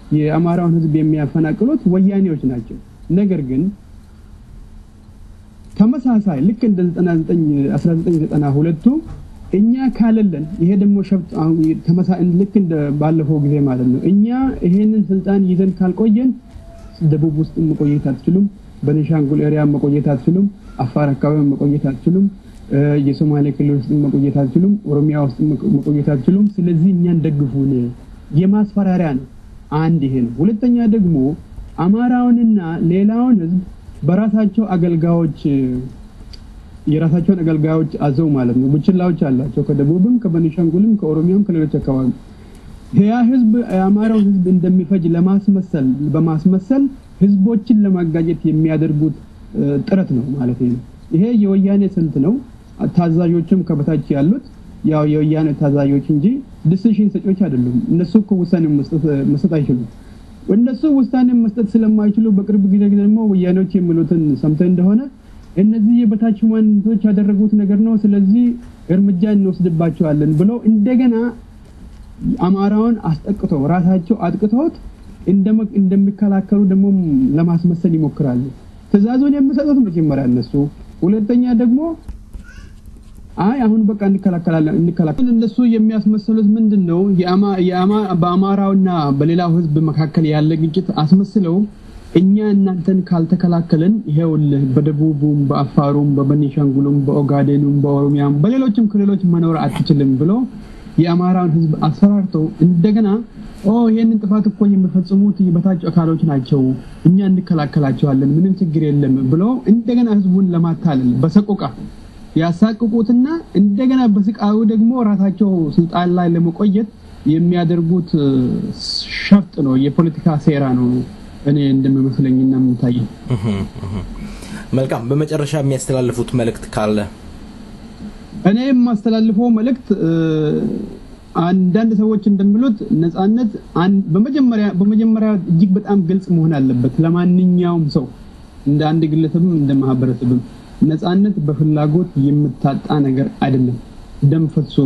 የአማራውን ህዝብ የሚያፈናቅሉት ወያኔዎች ናቸው። ነገር ግን ተመሳሳይ ልክ እንደ 1992ቱ እኛ ካለለን ይሄ ደግሞ ሸፍጥ ልክ እንደ ባለፈው ጊዜ ማለት ነው። እኛ ይሄንን ስልጣን ይዘን ካልቆየን ደቡብ ውስጥ መቆየት አትችሉም፣ በቤኒሻንጉል ኤሪያ መቆየት አትችሉም፣ አፋር አካባቢ መቆየት አትችሉም፣ የሶማሌ ክልል ውስጥ መቆየት አትችሉም፣ ኦሮሚያ ውስጥ መቆየት አትችሉም። ስለዚህ እኛን ደግፉን የማስፈራሪያ ነው። አንድ ይሄ ነው። ሁለተኛ ደግሞ አማራውንና ሌላውን ህዝብ በራሳቸው አገልጋዮች የራሳቸውን አገልጋዮች አዘው ማለት ነው። ቡችላዎች አላቸው ከደቡብም ከቤኒሻንጉልም ከኦሮሚያም ከሌሎች አካባቢ ያ ህዝብ የአማራውን ህዝብ እንደሚፈጅ ለማስመሰል በማስመሰል ህዝቦችን ለማጋጨት የሚያደርጉት ጥረት ነው ማለት ነው። ይሄ የወያኔ ስልት ነው። ታዛዦችም ከበታች ያሉት ያው የወያኔ ታዛዦች እንጂ ዲሲሽን ሰጪዎች አይደሉም። እነሱ እኮ ውሳኔ መስጠት አይችሉም። እነሱ ውሳኔ መስጠት ስለማይችሉ በቅርብ ጊዜ ደግሞ ወያኔዎች የሚሉትን ሰምተህ እንደሆነ እነዚህ የበታች ማንነቶች ያደረጉት ነገር ነው፣ ስለዚህ እርምጃ እንወስድባቸዋለን ብለው እንደገና አማራውን አስጠቅተው ራሳቸው አጥቅተውት እንደሚከላከሉ ደግሞ ለማስመሰል ይሞክራሉ። ትዕዛዙን የሚሰጡት መጀመሪያ እነሱ፣ ሁለተኛ ደግሞ አይ አሁን በቃ እንከላከላለን እንከላከል እነሱ የሚያስመስሉት ምንድን ነው? በአማራውና በሌላው ህዝብ መካከል ያለ ግጭት አስመስለው እኛ እናንተን ካልተከላከልን ይሄውልህ በደቡቡም በአፋሩም በበኒሻንጉሉም በኦጋዴኑም በኦሮሚያም በሌሎችም ክልሎች መኖር አትችልም ብሎ የአማራውን ህዝብ አስፈራርተው እንደገና ኦ ይሄንን ጥፋት እኮ የሚፈጽሙት የበታች አካሎች ናቸው፣ እኛ እንከላከላቸዋለን፣ ምንም ችግር የለም ብሎ እንደገና ህዝቡን ለማታለል በሰቆቃ ያሳቅቁትና እንደገና በስቃዩ ደግሞ ራሳቸው ስልጣን ላይ ለመቆየት የሚያደርጉት ሸፍጥ ነው፣ የፖለቲካ ሴራ ነው። እኔ እንደሚመስለኝና የምታየው መልካም። በመጨረሻ የሚያስተላልፉት መልእክት ካለ? እኔ የማስተላልፈው መልእክት አንዳንድ ሰዎች እንደሚሉት ነጻነት በመጀመሪያ በመጀመሪያ እጅግ በጣም ግልጽ መሆን አለበት ለማንኛውም ሰው እንደ አንድ ግለሰብም እንደ ማህበረሰብም ነጻነት በፍላጎት የምታጣ ነገር አይደለም። ደም ፈሶ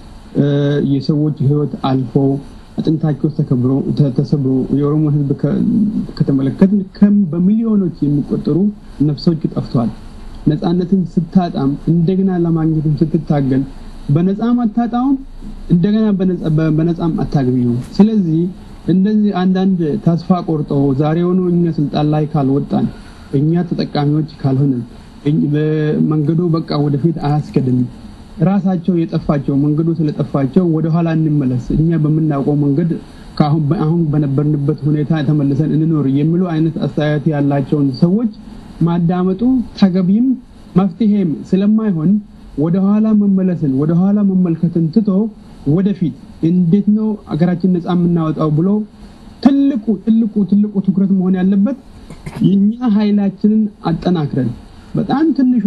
የሰዎች ህይወት አልፎ አጥንታቸው ተከብሮ ተሰብሮ የኦሮሞ ህዝብ ከተመለከትን ከም በሚሊዮኖች የሚቆጠሩ ነፍሶች ጠፍተዋል። ነጻነትን ስታጣም እንደገና ለማግኘትም ስትታገል በነፃም አታጣውም፣ እንደገና በነፃም አታገኘውም። ስለዚህ እንደዚህ አንዳንድ ተስፋ ቆርጠው ዛሬውኑ እኛ ስልጣን ላይ ካልወጣን እኛ ተጠቃሚዎች ካልሆነን መንገዱ በቃ ወደፊት አያስገድም ራሳቸው የጠፋቸው መንገዱ ስለጠፋቸው ወደኋላ እንመለስ፣ እኛ በምናውቀው መንገድ አሁን በነበርንበት ሁኔታ ተመልሰን እንኖር የሚሉ አይነት አስተያየት ያላቸውን ሰዎች ማዳመጡ ተገቢም መፍትሄም ስለማይሆን ወደኋላ መመለስን ወደኋላ መመልከትን ትቶ ወደፊት እንዴት ነው አገራችን ነፃ የምናወጣው ብሎ ትልቁ ትልቁ ትልቁ ትኩረት መሆን ያለበት የኛ ኃይላችንን አጠናክረን በጣም ትንሿ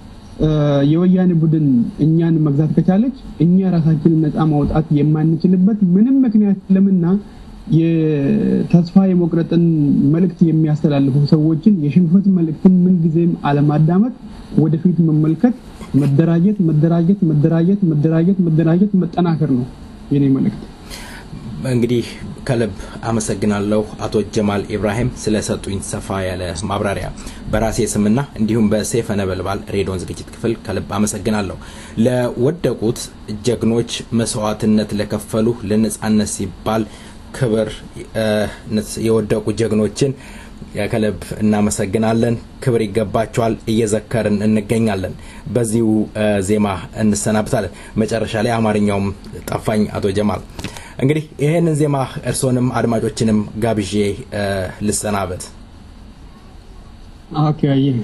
የወያኔ ቡድን እኛን መግዛት ከቻለች እኛ ራሳችንን ነፃ ማውጣት የማንችልበት ምንም ምክንያት የለምና የተስፋ የመቁረጥን መልእክት የሚያስተላልፉ ሰዎችን የሽንፈት መልእክትን ምንጊዜም አለማዳመጥ፣ ወደፊት መመልከት፣ መደራጀት መደራጀት መደራጀት መደራጀት መደራጀት መጠናከር ነው የኔ መልእክት። እንግዲህ ከልብ አመሰግናለሁ አቶ ጀማል ኢብራሂም ስለሰጡኝ ሰፋ ያለ ማብራሪያ በራሴ ስምና እንዲሁም በሰይፈ ነበልባል ሬዲዮን ዝግጅት ክፍል ከልብ አመሰግናለሁ። ለወደቁት ጀግኖች መስዋዕትነት ለከፈሉ ለነጻነት ሲባል ክብር የወደቁ ጀግኖችን ከልብ እናመሰግናለን። ክብር ይገባቸዋል። እየዘከርን እንገኛለን። በዚሁ ዜማ እንሰናብታለን። መጨረሻ ላይ አማርኛውም ጠፋኝ አቶ ጀማል። እንግዲህ ይህንን ዜማ እርስዎንም አድማጮችንም ጋብዤ ልሰናበት። ኦኬ አየህ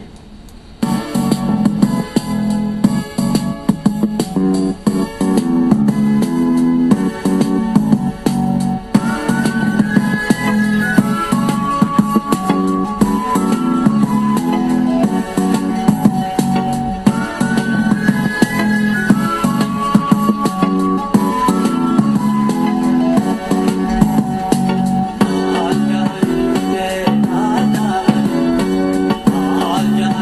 All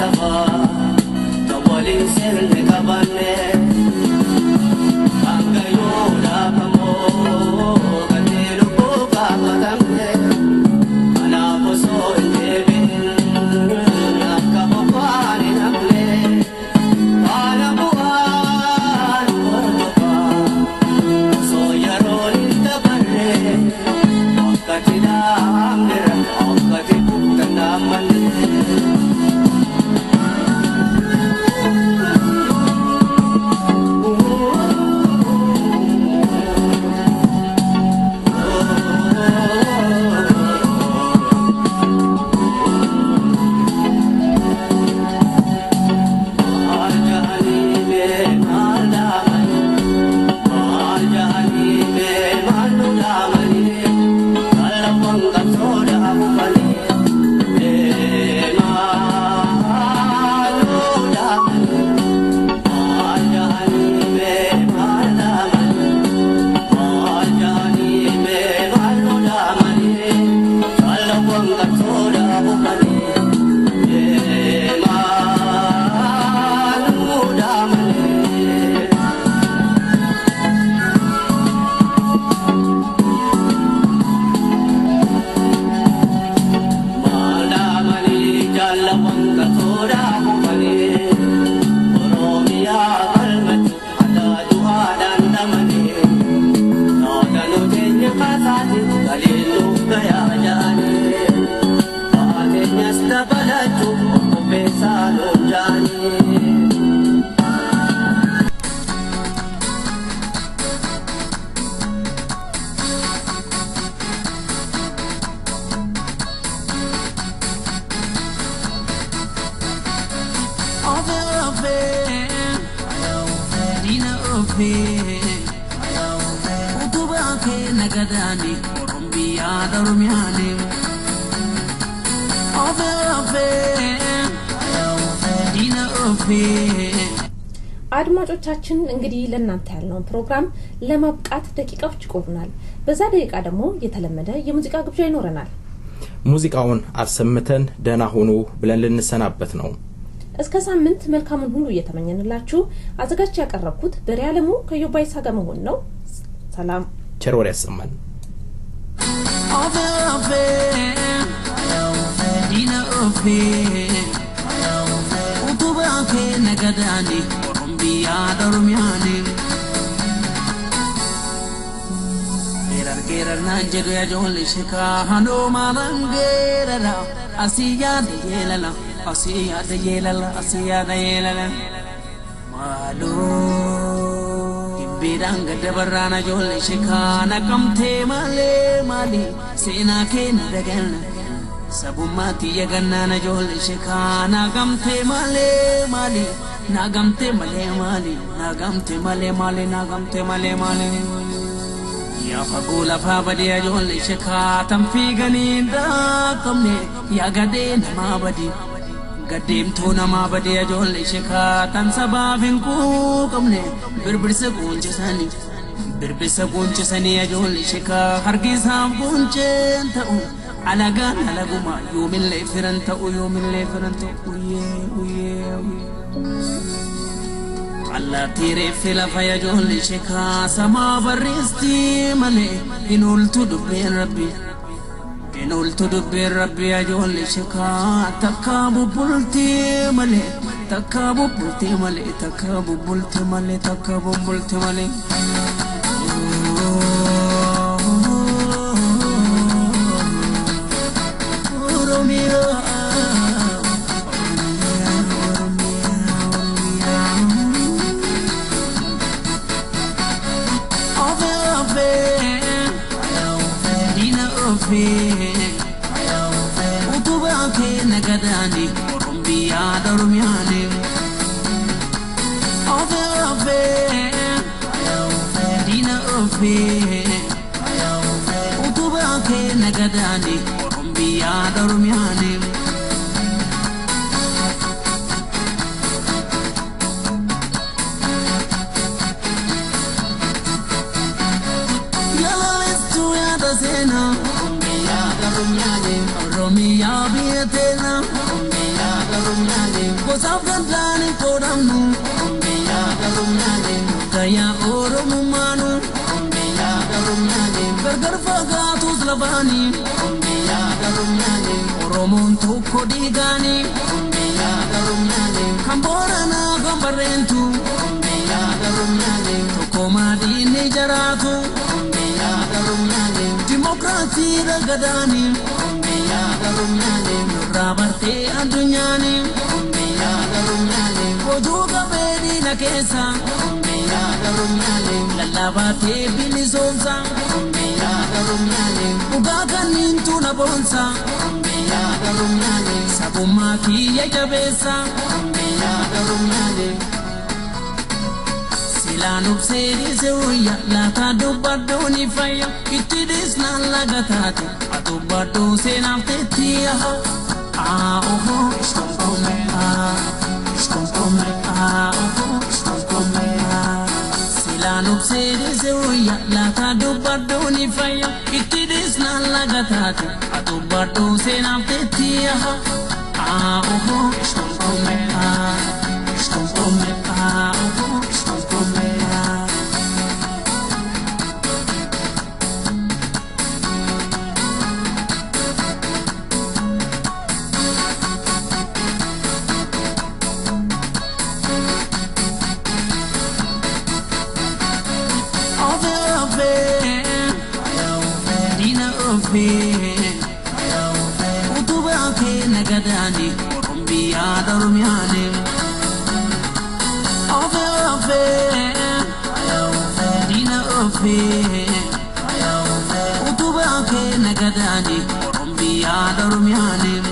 Utubaa kee nagadaani Orombiyaa Oromiyaani. Ofee ofee diina ofee. አድማጮቻችን እንግዲህ ለእናንተ ያልነውን ፕሮግራም ለማብቃት ደቂቃዎች ይቆሩናል። በዛ ደቂቃ ደግሞ የተለመደ የሙዚቃ ግብዣ ይኖረናል። ሙዚቃውን አሰምተን ደህና ሁኑ ብለን ልንሰናበት ነው። እስከ ሳምንት መልካሙን ሁሉ እየተመኘንላችሁ አዘጋጅ ያቀረብኩት በሬ አለሙ ከዮባይሳ ጋር መሆን ነው። ሰላም ቸር ወሬ ያሰማን። Ofee ofee diina ofee. Utubaa kee nagadaani Orombiyaa Oromiyaani. Geerar geerar naan jedhu yaajolli shikaa handoo maalaan geerara asii yaada yeelala asii yaada yeelala asii yaada yeelala. Maaloo gibbiidhaan gadda barraan ajoolli shikaa naqamtee malee maali seenaa kee na dagalna. Sabummaatti yagannaan ajoolli shikaa naagamtee malee maali naagamtee malee maali naagamtee malee maali naagamtee malee maali. Yaa fagoo lafaa badee ajoolli shikaa tan fiiganii daaqamne yaa gadee namaa badii. Gaddeemtuu namaa badee ajoolli shikaa tan sabaaf hin quuqamne birbirsa quunchisanii. Birbirsa quunchisanii ajoolli shikaa hargisaaf quunceen ta'u. alagaan alaguma yoomillee firan ta'u yoomillee firan ta'u uyyee uyyee allaattii reeffi lafa yajoolli shekaa samaa barreesti malee hin ooltu dubbeen rabbi hin ooltu dubbeen rabbi yajoolli shekaa takka bubbulti malee takka bubbulti malee takka bubbulti malee takka bubbulti malee. Utubaa kee nagadaani Orombiyaa Oromiyaani. Ofee ofee diina ofee. Utubaa kee nagadaani Orombiyaa Oromiyaani. Yalalestu yaada seenaa. Oromiyaa biyya teena. gosaaf gandaan hin qoodamnu biyyaa garumyaane gayyaa oromummaanu biyyaa garumyaane gargar fagaatus lafaanii biyyaa garumyaane oromoon tokko dhiigaani biyyaa garumyaane kan booranaa kan barreentu biyyaa garumyaane tokko maadiinni jaraatu biyyaa garumyaane dimokiraasii ragadaani biyyaa garumyaane nurraa bartee addunyaani biyyaa garumyaane hojuu qabee diina keessa biyyaa garumyaane lallaabaatee bilisoomsa biyyaa garumyaane dhugaa kanniintu na boonsa biyyaa garumyaane sabummaa kiyya jabeessa biyyaa garumyaane silaan obseedise wayya laata dubbaddooni fayya itti dhiisnaan laga taate adubbadoo seenaaf teetti aha aa oho ishkonkomme aa ishkonkomme aa oho ishkonkomme aa silaan obseedise wayya laata dubbaddooni fayya itti dhiisnaan laga taate adubbadoo seenaaf teetti aha aa oho ishkonkomme aa ishkonkomme aa oho ishkonkomme aa Ove ove, dina ove, utubaa kee nagadaani orombiyaa dormiyaani. Ove ove, dina ove, utubaa kee nagadaani orombiyaa dormiyaani.